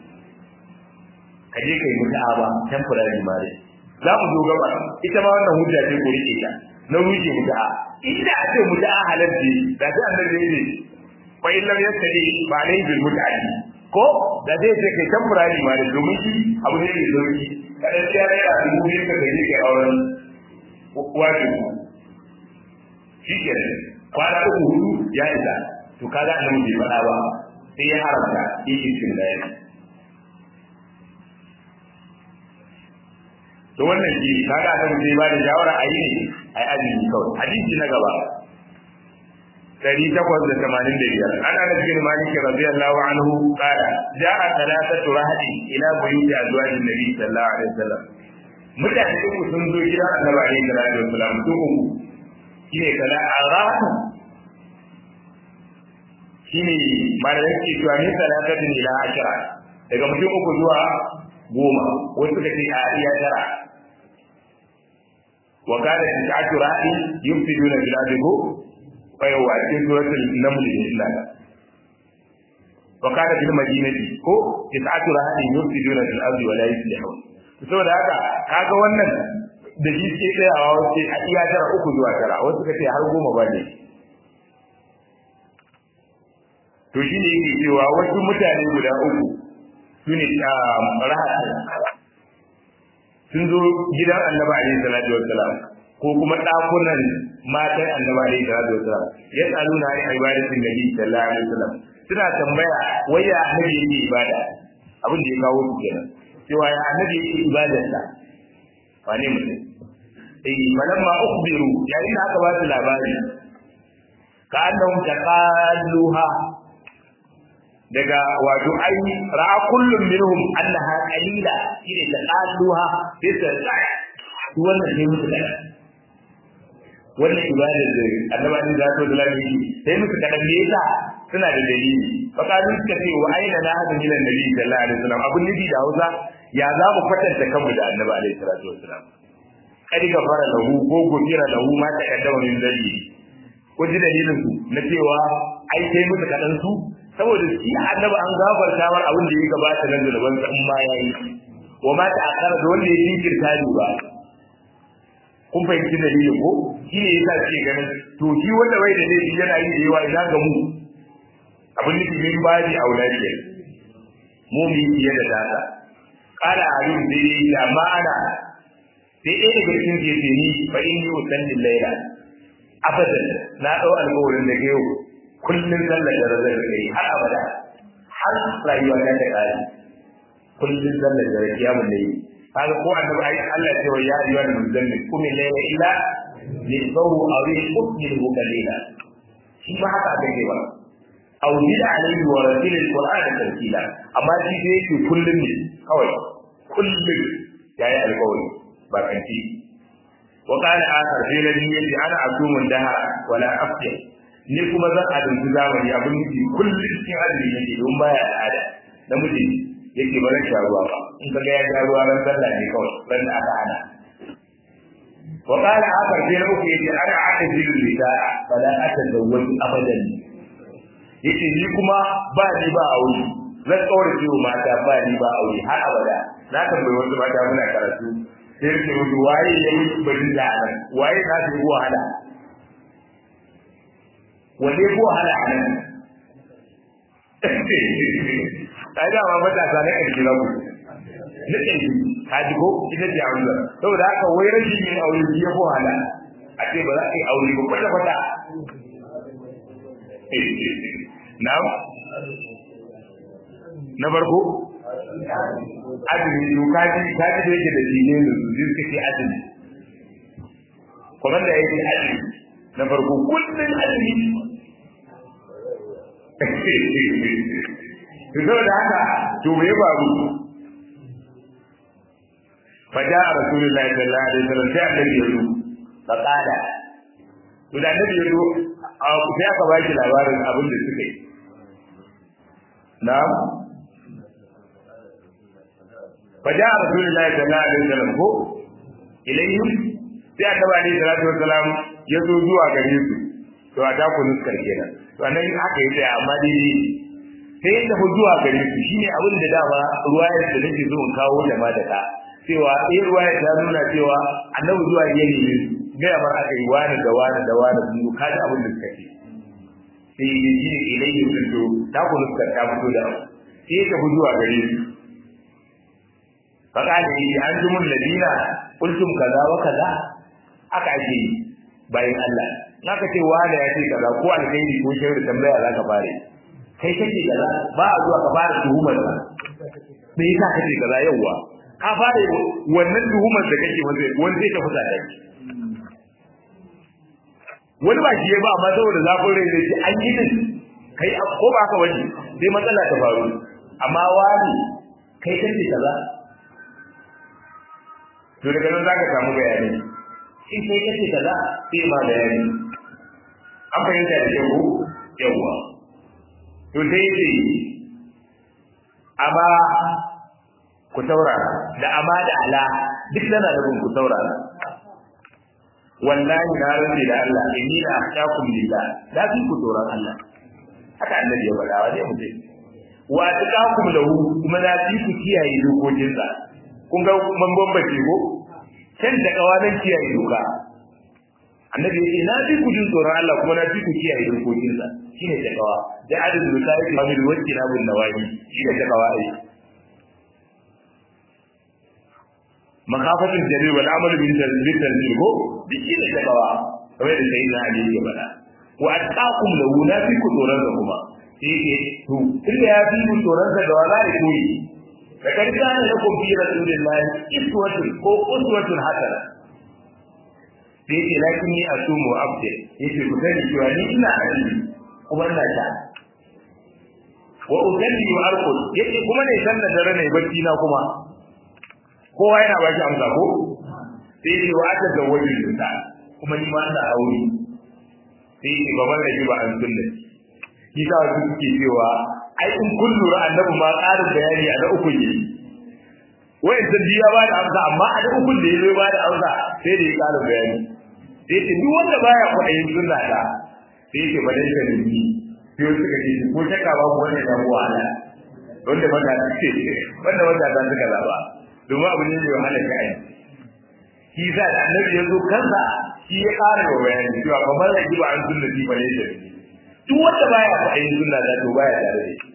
S1: ka je kai mutu'a temporary marriage za mu zo gaba ita ma wannan hujja ce ko rike ta na rushe mutu'a inda a ce mutu'a halarci da sai annabi ya ce fa in lam yastadi fa alayhi bil mut'ati ko da zai ce kai temporary marriage domin shi abu ne mai sauki kada sai ya rera dubu biyu ka gaji kai auren wato shi ke kwana uku hudu ya isa to kaga annabi bai faɗa ba sai ya haramta yake cin da yana to wannan shi kaga annabi zai ba da shawara a yi ne a yi azumi kawai hadisi na gaba dari takwas da tamanin da biyar an anas bin malik radiyallahu anhu qala ja'a thalathatu rahadi ila buyuti azwajin nabi sallallahu alaihi wasallam mutane uku sun zo gidan annabi alaihi salatu wasallam su uku shine kala arahatu shine malamin ke cewa ne salatatin ila ashara daga mutum uku zuwa goma wasu suka ce a iya tara wa kana tis'atu ra'i yufsiduna bil ardi fayawa a cikin suratul naml ne illa wa kana bil madinati ko tis'atu ra'i yufsiduna bil ardi wa la yuslihun saboda haka kaga wannan da shi ke tsayawa wace a iya tara uku zuwa tara wasu suka ce har goma ba ne to shi ne yake cewa wasu mutane guda uku su ne rahat sun zo gidan annabi alaihi salatu wassalam ko kuma dakunan matan annabi alaihi salatu wassalam ya tsalu na yin ibadatin nabi sallallahu alaihi wasallam suna tambaya wai ya annabi yake ibada abin da ya kawo su kenan cewa ya annabi yake ibadarsa wane mutum eh falamma ukhbiru yayin da aka ba su labari ka annahum taqalluha daga wato ai ra'a kullum minhum annaha qalila shine taqalluha sai ta tsaya wannan sai musu da wannan ibadar da annabi da zato da lafi sai musu kadan me yasa suna da dalili fa kalu suka ce wa aina la hadu ila nabi sallallahu alaihi wasallam abun nabi da Hausa ya za mu kwatanta kanmu da annabi alaihi salatu wasallam kadi gafara lahu ko gofira lahu ma ta kaddama min dalili ko ji dalilin su na cewa ai sai musu kadan su saboda shi annabi an gafarta mar abin da ya gabata na zulban sa in ma yayi wa ma ta akara da wanda ya jinkirta ni ba kun fahimci dalilin ko shi ne yasa ce ganin to shi wanda bai da laifi yana yi da yawa ina ga mu abin da min baji auladiya mu mu yi da data kala alim dai da ma'ana sai ɗaya daga cikin gefe ni fa in yi usallin laila abadan na ɗau alƙawarin da yau kullum sallar da razar da yi har abada har rayuwa ta ta kare kullum sallar da rakiya mun da yi kaga ko annabi ai Allah ce wa ya ayyuhal muzammil kum layla illa nisbahu aw yusbihu qalila shi ma haka aka ce ba aw bil alayhi wa ratil alquran tartila amma shi dai yake kullum ne kawai kullum yayi alƙawari ba kanti wa qala akhar fi ladhi yati ana asumun daha wala aftir ni kuma zan adunci zamani abin nufi kullum cikin azumi yake don baya al'ada namiji yake ba zan sha ruwa ba in ka ga ya sha ruwa ran sallah ne kawai ran da aka hana wa qala akhar fi uku yace ana atazilu nisaa fala atazawwaju abadan yace ni kuma ba ni ba aure zan kaura ciwo mata ba ni ba aure har abada na tambayi wasu mata muna karatu sai yake mutu waye yayi bari da nan waye na su wahala wanne ko wahala a nan ai da ma matasa na ƙarshe na ku na ƙarshe ka ji ko ita ce aure saboda haka wai rashin yin aure shi ya ko wahala a ce ba za ka yi aure ba kwata kwata na na farko azumi to kaji kaji da yake da dine da su zai kace azumi kuma da yake azumi na farko kullun azumi to saboda haka to me ya faru fada rasulullahi sallallahu alaihi wasallam sai annabi ya zo fa kada to da annabi ya zo sai aka ba shi labarin abin da suka yi na'am faja rasulullahi sallallahu alaihi wasallam ko ilayhim sai annabi alaihi salatu wasallam ya zo zuwa gare su to a ta ku nuskar kenan to anan aka yi tsaya amma dai sai ya tafi zuwa gare su shine abin da dama ruwayar da nake so in kawo da ma da ka cewa eh ruwayar ta nuna cewa annabi zuwa ya nemi su gaya mar aka yi wani da wani da wani sun ka ji abin da suka ce sai ya ji ilayhim din to ta ku nuskar ta fito da sai ya tafi zuwa gare su فقال لي أنتم الذين قلتم كذا وكذا aka ake yi bayan Allah naka ce wani ya ce kaza ko alkhairi ko shirri tambaya za ka fare kai kake kaza ba a zuwa ka fara tuhumar ka me yasa kake kaza yawa ka fare wannan tuhumar da kake wanda wanda zai tafi da kai wani ba shi ba amma saboda zafin rai zai ce an yi din kai ko ba ka wani sai matsala ta faru amma wani kai kake kaza to daga nan zaka samu bayani in kai kace kaza sai ma bayani an fahimta da yau yawa to dai dai amma ku saurara da amma da ala duk tana da ku saurara wallahi na rantsi da Allah inni la akhshakum lillah da fi ku tsoron Allah haka annabi ya faɗa wa dai mutum wa taqakum lahu kuma da fi ku kiyaye dokokinsa kun ga man bambace ko can da kawanan kiyaye doka annabi ya ce na fi ku jin tsoron Allah kuma na fi ku kiyaye dokokin sa shine da kawa da adadin misali ba mu wacce na bin nawahi shine da kawa ai makafatin jalil wal amal bin tanzil tanzil ko duk shine da kawa kamar da sayyidina ali ya faɗa wa attaqum lahu na fi ku tsoron sa kuma sai ke to tunda ya fi ku tsoron sa da wala ya koyi لقد كان لكم في رسول الله اسوة ko uswatun hasana sai yake lakin ni asumu abdi yake ku sani cewa ni ina azumi kuma ina ta wa usalli wa arqud yake kuma ne san da dare ne bacci na kuma kowa yana ba shi amsa ko sai yake wa aka da wajin da kuma ni ma ina aure sai yake baban da ba an sunna shi ta wasu suke cewa ai in kun lura annabi ma ƙarin bayani a na uku ne wayan ta biya ba da amsa amma a na uku da ya ba da amsa sai da ya ƙara bayani sai ce duk wanda baya kwaɗayin sunna ta sai ce ba dai ka nemi sai wasu suka ce ko shakka ba ku wanda ya mu wahala wanda mata ta ce wanda mata ta suka zaba domin abu ne mai wahala ka ai shi sa da annabi ya zo kansa shi ya ƙara wa bayani cewa ba mara ba an sunna ji ba ne da duk wanda baya kwaɗayin sunna ta to baya tare da shi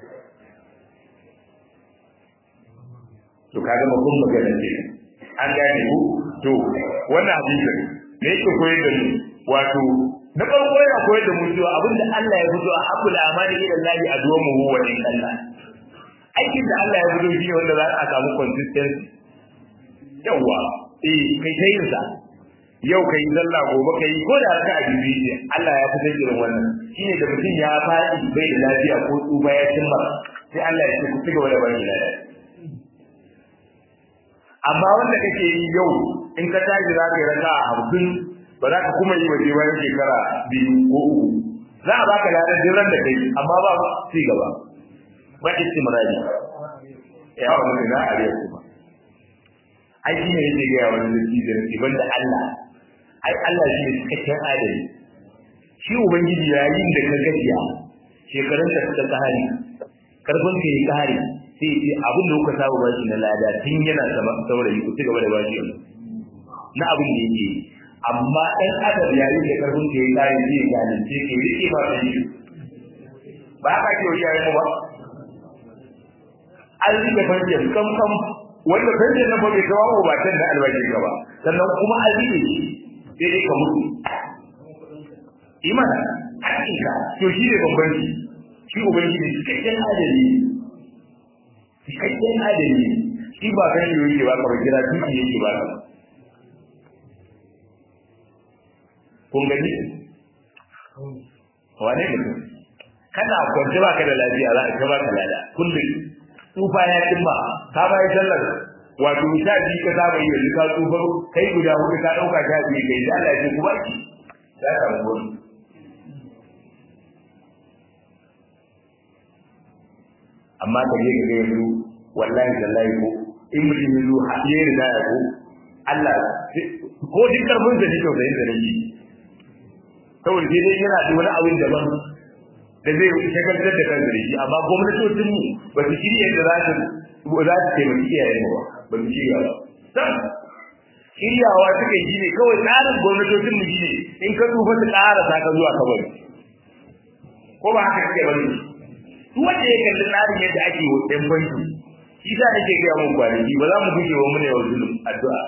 S1: to kaga mabun magana ce an gane ku to wannan hadisin me yake koyar da mu wato na farko yana koyar da mu cewa abinda Allah ya fito a habbul amali ila Allah adwamu huwa in Allah aikin da Allah ya fito shine wanda za a samu consistency yawa eh kai ta yin sa yau kai zalla gobe kai ko da ka a bibiya Allah ya fitar irin wannan shine da mutum ya faɗi bai da lafiya ko tsufa ya cimma sai Allah ya ce ku ci gaba da bani lafiya amma wanda kake yi yau in ka tashi za ka yi raka a hamsin ba za ka kuma yi waje bayan shekara biyu ko uku za a baka ladan jiran da kai amma ba ci gaba ba istimrari ya wani na ariya kuma ai shi ne yake gaya wani zaki da nake banda Allah ai Allah shi ne cikakken adali shi ubangiji yayin da ka gajiya shekarun ka suka kahari karfin ka yi kahari sai ce abin da kuka saba bashi na lada tun yana sama saurayi ku ci gaba da bashi yanzu na abin da yake amma ɗan adam yayin da karfin ka yi kahari zai zalunce ka yi rike ba kai ba haka ke wani yayin mu ba an rike fahimtar kam kam wanda fahimtar na ba bai kawo ba can da albashin ka ba sannan kuma an rike shi sai dai ka mutu imana hakika to shi ne bambanci shi ubangiji cikakken adali cikakken adali shi ba kan yi yake ba kamar kira duki yake ba ka kun gani wane mutum kana kwance ba ka da lafiya za ka ba ka lada kullum tsufa ya cimma ka bayi sallar wato sha biyu ka saba yi yanzu ka tsufa kai guda hudu ka ɗauka sha biyu kai da Allah ya ce kuma ki ya samu wani amma ka je ka ga yanzu wallahi wallahi ko in mutum ya zo haɗe da ya ko Allah ko duk karfin da nake tausayin da nake saboda sai dai yana da wani abin daban da zai shagaltar da kansa da shi amma gwamnatocin mu ba su shirya da za su za su taimaki iyayen ba ba su shirya ba sam shiryawa suka yi ne kawai tsarin gwamnatocin mu shine in ka tsufa su ƙara sa ka zuwa kabari ko ba haka kake bane duk wanda ya kalli tsarin yadda ake wa ɗan banki shi sa nake gaya mun kwanaki ba za mu guje wa mu ne wa zulum addu'a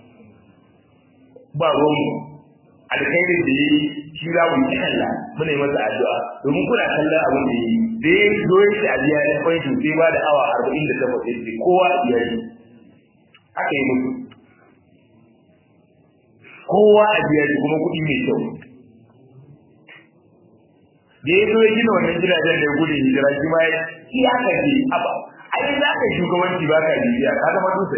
S1: ba ruwanmu alkhairin da yi shi za mu yi kalla muna yi masa addu'a domin kuna kallon abin da yi da ya zo ya ce a biya ya kwanci sai ba da awa arba'in da takwas ya ce kowa a biya shi haka yi mutu kowa a biya shi kuma kuɗi mai kyau da ya zo ya gina wannan gidajen da ya gudun hijira shi ma ya iyaka ce aba ai za ka shugabanci ba ka bibiya ka zama dutse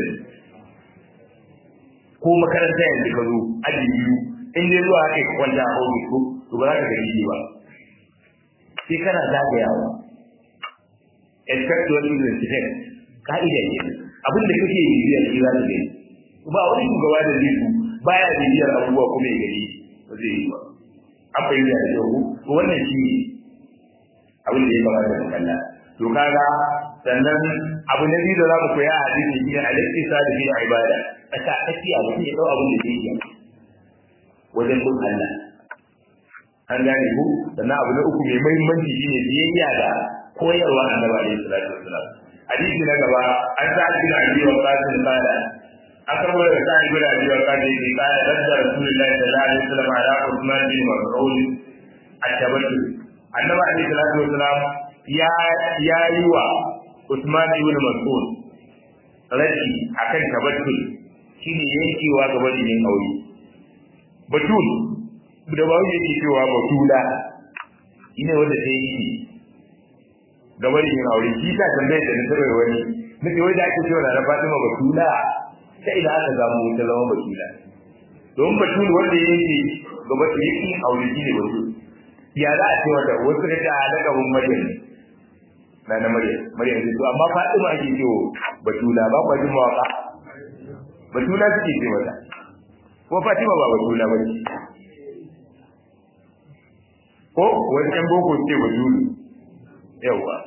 S1: ko makaranta yanzu ka zo aji biyu in dai zuwa kai kwanta a ofis ko to ba za ka gani ba sai kana zagayawa expect what you expect ka'ida ne abin da kake bibiyar shi za ka gani ba wani shugaba da zai su baya bibiyar abubuwa kuma ya gani ba zai yi ba an fahimta da kyau ko wannan shi ne abin da ya kamata mu kalla to kaga sannan abu na biyu da za mu koya a hadisi shi ne al-iqtisad fi ibada a ta tafiya mutum ya dau abin da zai yi wajen bin Allah an gane ku sannan abu na uku mai muhimmanci shine biyayya da koyarwa annabi alaihi salatu wassalam hadisi na gaba an sa ibn abi waqas qala an karbo daga sa ibn abi waqas ne qala radda rasulullahi sallallahu alaihi wasallam ala usman bin mas'ud at-tabattul annabi alaihi salatu wassalam ya ya yi wa usman ibn mas'ud rashi akan tabattul shine yankewa gaba da yin aure batul da ba yake cewa batula ina wanda ta yi gaba da yin aure shi ta tambaye da nasarar wani nake wai da ake cewa na Fatima batula ta ina aka samu ta zama batula don batul wanda yake gaba da yake aure shi ne batul ya za a ce wata wasu da ta halaka mun maryam na na maryam maryam ce to amma Fatima ake cewa batula ba kwa jin mawaka batula suke ce mata ko Fatima ba batula ba ce ko wani ɗan boko ce batulu yawa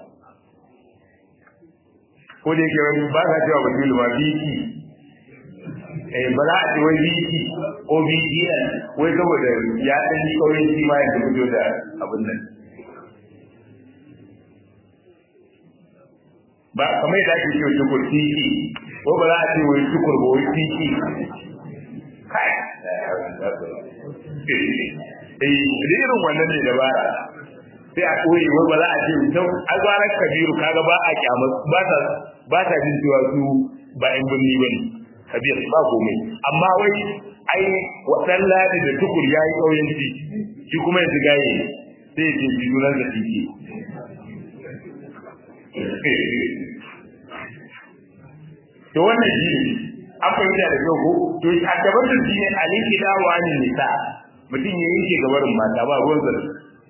S1: ko da yake wani ba sa cewa batulu ma biki eh ba za a ce wai biki ko biki wai saboda ya ɗan yi ƙauyen shi ma yadda fito da abin nan ba kamar yadda ake cewa shukur tiki ko ba za a ce wai shukur ba wai tiki kai eh irin wannan ne dabara sai a koyi wai ba za a ce to azwarar kabiru kaga ba a kyama ba ta ba ta jin cewa su ba in binni bane kabir ba komai amma wai ai wadan ladi da tukur yayi kauyanci shi kuma yanzu gaye sai ya ce junan da tiki to wannan shi ne an fahimta da kyau ko to a gaban da shi ne aliki dawa ne nisa mutum ya yanke gabarin mata ba ruwan zara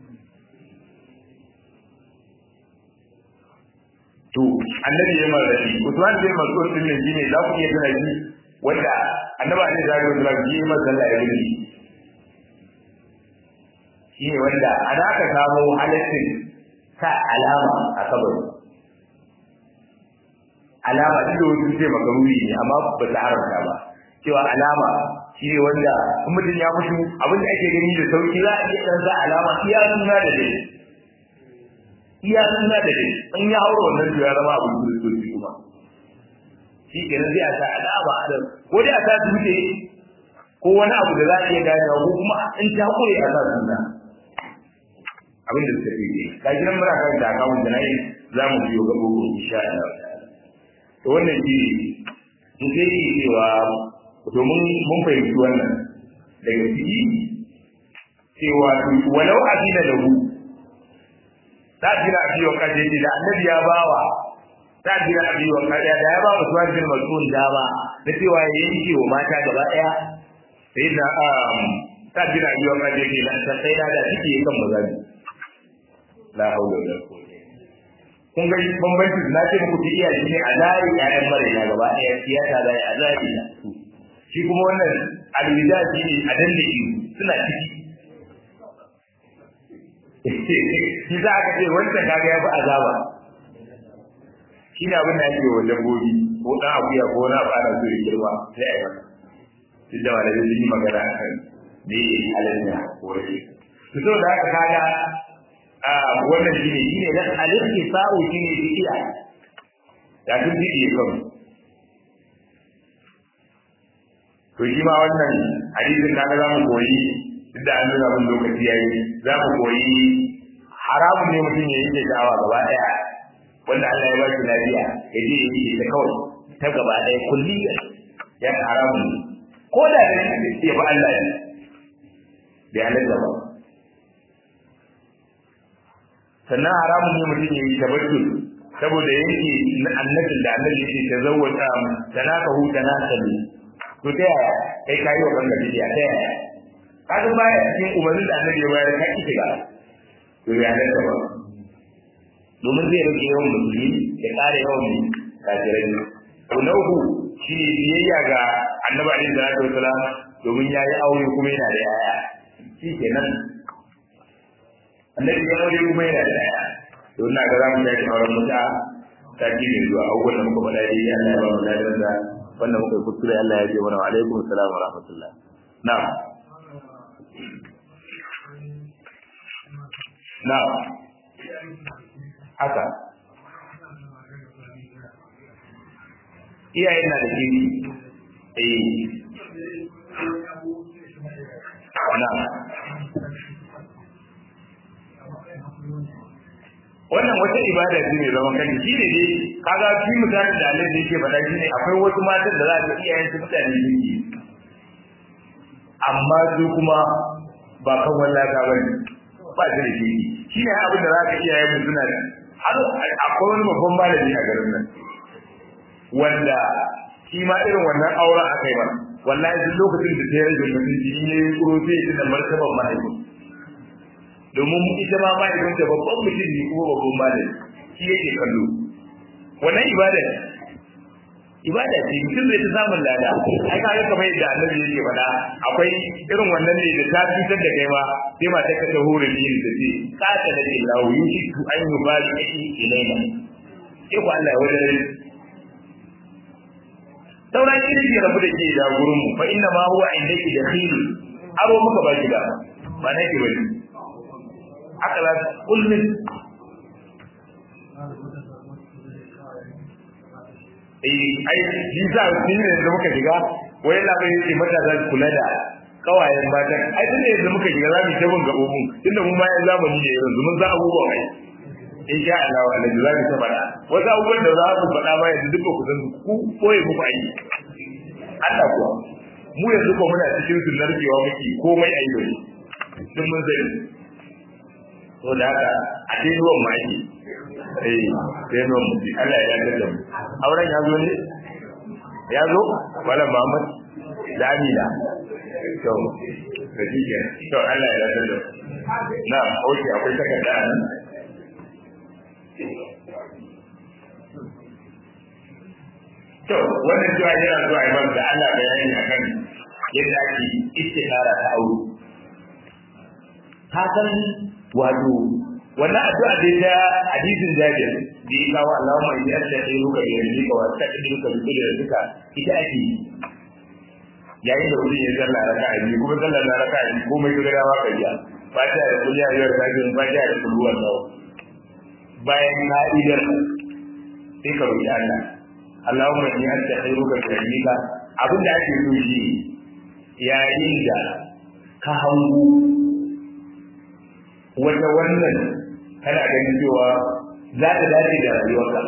S1: to annabi ya mara shi Usman bin Mas'ud din nan shine za ku iya gana shi wanda annabi ne da ya zura shi masa sallah ya yi shi ne wanda ana ka samu halittin sa alama a kabari alama duk da wasu ce makaruri ne amma ba ta haramta ba cewa alama shi ne wanda in mutum ya mutu abin da ake gani da sauki za a iya ɗan sa alama iya suna da dai iya suna da dai in ya haura wannan to ya zama abin kiristoci kuma shi ke nan sai a sa alama a nan ko dai a sa dutse ko wani abu da za a iya gane ko kuma in ta kure a sa suna abin da suka fi ka gidan mura kan da akawun da na yi za mu biyo ga gobe insha Allah to wannan shi ne sai yi cewa domin mun fahimci wannan daga ciki cewa walau azina da hu ta jira abi wa kaje ce da annabi ya bawa ta jira abi wa kaje da ya ba mu suwan bin mas'ul dama da cewa ya yanke wa mata gaba daya sai da ta jira abi wa kaje ce da sai da da take kan magana la haula wala quwwata kun ga bambanci na ce muku ta iyaye ne a zari ƴaƴan maraina gaba ɗaya siyasa zai a zari na shi kuma wannan alwida shi ne a danne shi suna ciki shi za a ce wancan kaga ya fi azaba shi ne abin da ake wa dabbobi ko ɗan akuya ko na fara so ya girma sai a yi masa duk da malamai sun yi magana a kan me halatta ko rashin su so da haka kaga a wannan shi ne shi ne dan alifki sa'u shi ne bidiya ya tun bidiya kan to shi ma wannan hadisin kaga za mu koyi duk da an nuna mun lokaci yayi za mu koyi haramun ne mutum ya yi sha'awa gaba daya wanda Allah ya ba shi lafiya ya je ya yi ta kawai ta gaba daya kulli ya haramun ne ko da da ya ba Allah ne bai halatta ba sannan haramun ne mutum ya yi tabattul saboda yake annabin da annabi yake tazawwaja tanakahu tanakalu to ta yaya kai kayi wa kanka bidiya ta yaya kaga baya cikin umarnin da annabi ya bayar ka ki ga to ya nan ba domin zai rage yawan musulmi ya kare yawan kafirai to na uku shi ne biyayya ga annabi alaihi salatu wasalam domin ya yi aure kuma yana da yaya shi kenan annabi ya aure kuma yana da yaya to ina ga za mu tashi auren muta sati mai zuwa abubuwan da muka faɗa dai Allah ya ba mu ladan da wannan muka yi kuskure Allah ya ce mana wa alaikum assalam wa rahmatullah na'am na'am haka iyayen na da gini eh na'am wannan wata ibada ce mai zaman kanta shi ne dai kaga shi mutane da Allah da yake faɗa shi ne akwai wasu matan da za ka iyayen su mutane ne amma su kuma ba kan wallaka ba ne ba su da shi shi ne abin da za ka iyayen mu suna har akwai wani babban malami a garin nan wanda shi ma irin wannan auren aka yi ba wallahi duk lokacin da ta yi rage mutunci in yayi kuro sai ya tuna martaban mahaifin domin ita ma mahaifinta babban mutum ne kuma babban malami shi yake kallo wannan ibada ne ibada ce mutum zai ta samun lada ai kaga kamar yadda annabi yake faɗa akwai irin wannan ne da ta fitar da kai ma sai ma ta ka ta hore ni da ce ka ta da Allah yushiku an yubali ilaina sai ku Allah ya wajen sauran irin ya rabu da ke da gurin mu fa inna ma huwa indaki dakhil aro muka baki da ba nake bane haka za kullum eh ai shi za shi ne da muka shiga wai la bai yi mata za kula da kawayen matan ai tun da yanzu muka shiga za mu tabin ga ubun tunda mun ma yan zamani ne yanzu mun za abubuwan ai in sha Allah wa alaihi za mu ta faɗa wasu abubuwan da za ku faɗa ma yanzu duka ku san ku koyi muku ai Allah kuwa mu yanzu ko muna cikin sunnar cewa muke komai ai dole sun mun sani to da haka a dai ruwan ma ake eh sai ruwan mu Allah ya yarda da mu auren ya zo ne ya zo wala Muhammad da Amina to da dike to Allah ya yarda da mu na oke akwai takarda nan to wannan cewa yana zuwa imam da Allah bayani akan yadda ake istikhara ta aure ka san wato wannan addu'a dai ta hadisin Jabir da ya kawo Allahumma inni astaghfiruka bi ilmika wa astaghfiruka bi qudratika ita ake yayin da mutum ya zalla raka'a biyu kuma zalla na raka'a biyu komai ka gada ka biya fatiha da kulli ya yar kafin fatiha da kullu wallahu bayan ka'idar sai ka roki Allah Allahumma inni astaghfiruka bi ilmika abin da ake so shi yayin da ka hango wata wannan kana ganin cewa za ta dace da rayuwarka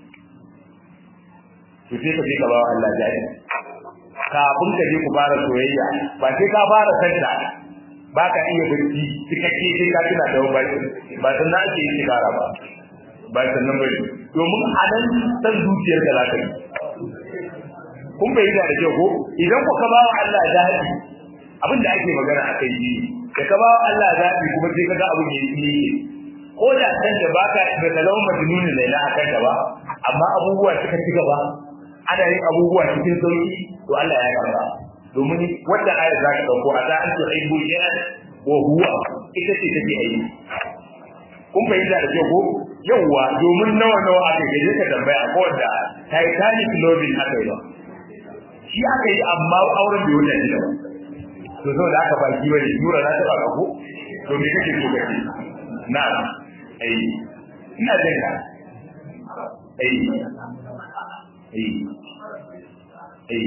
S1: to sai ka je ka ba wa Allah jari kafin ka je ku fara soyayya ba sai ka fara santa ba ka iya bacci cikakke sai ka tuna da wani ba sannan ake yi sigara ba ba sannan bane domin a nan san zuciyar da za ka yi kun bai da da kyau ko idan ku ka ba wa Allah jari abin da ake magana a kai shi da ka ba wa Allah zaɓi kuma sai ka ga abin da yake ko da san da baka da zama majnuni ne na akan da ba amma abubuwa suka ci gaba ana yin abubuwa cikin sauki to Allah ya karba domin wanda ayat za ka dauko a za an tuhibbu shay'an wa huwa ita ce take aiki kun fahimta da kyau ko yawwa domin nawa nawa aka gaje ka tambaya ko wanda Titanic loving aka yi ba shi aka yi amma auren bai wuce shi da ba to saboda aka baki bane yura na ta baka ko to me kake so kace na ai ina jin ka ai ai ai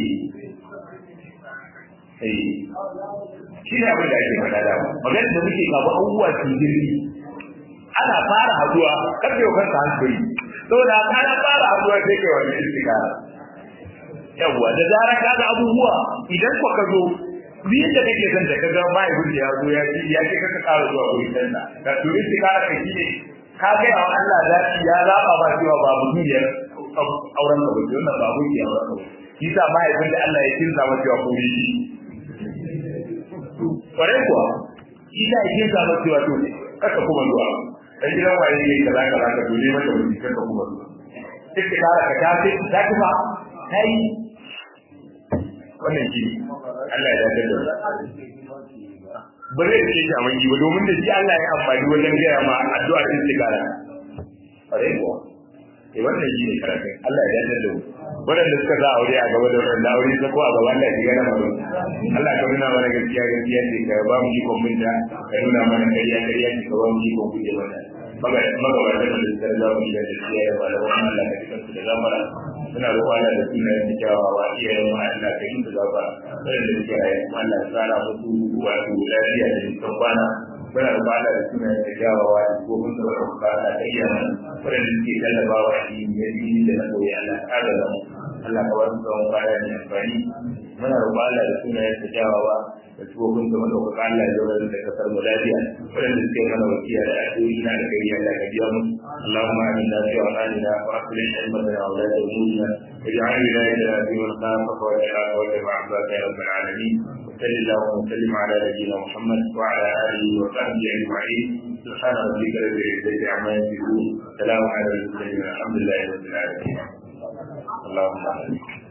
S1: ai shi ne abin da ake faɗa da magana da muke kawo abubuwa su jirgi ana fara haduwa karfe wa kanka hankali saboda kana fara haduwa sai kai wani istikara yawwa da zara ka ga abubuwa idan ko ka zo ni da kake son da ka ga mai gudu ya zo ya ci ya ce ka ƙara zuwa wurin sanna ka to istikara ka shi ne ka ga wa Allah zaki ya zaba ba cewa ba mutuniyar auren ka ba wannan ba mu ke auren ka shi sa mai gudu da Allah ya kinsa masa cewa ko shi kwarai kuwa shi sa ya kinsa masa cewa to kaka kuma zuwa dan gidan waye ne kaza kaza ka dole mata wani kan ka kuma istikara ka ta ce ta ki ba kai wannan shi Allah ya dace da ba zai ce shi a mangi ba domin da shi Allah ya amfani wajen gaya ma addu'a istikara kare ko eh wannan shi ne karatun Allah ya dace da waɗanda suka za aure a gaba da waɗanda aure ta ko a gaba Allah ya gana mana Allah ka nuna mana gaskiya gaskiya ce ka ba mu ikon binta ka nuna mana kariya kariya ce ka ba mu ikon guje mata magabatan da suka za mu shiga da siya ya bada wani Allah ka cikin su da zamara suna roƙo Allah da suna yin kyawawa iyayen mu Allah ka yi su gafara waɗanda suke raye kuma Allah ya tsara musu wato lafiya da jikin kwana muna roƙo Allah da suna yin kyawawa da kofin da wata kuka Allah ka iya mana waɗanda suke tallafawa a cikin yadda da na koyi Allah ka ga mu Allah ka wasu tsawon kaya mai amfani muna roƙo Allah da suna yin kyawawa da tsohon da madaukaka Allah ya zama da kasar mu lafiya waɗanda suke mana wasiya da addu'o'i na da gari Allah ka biya mu Allahumma aminna fi awqatina wa aslih himmatana wa la umurina واجعل ولايتنا في من خافك واتقاك واتبع عبادك يا رب العالمين وصل اللهم وسلم على نبينا محمد وعلى اله وصحبه اجمعين سبحان ربك رب العزه عما يصفون سلام على المرسلين الحمد لله رب العالمين اللهم امين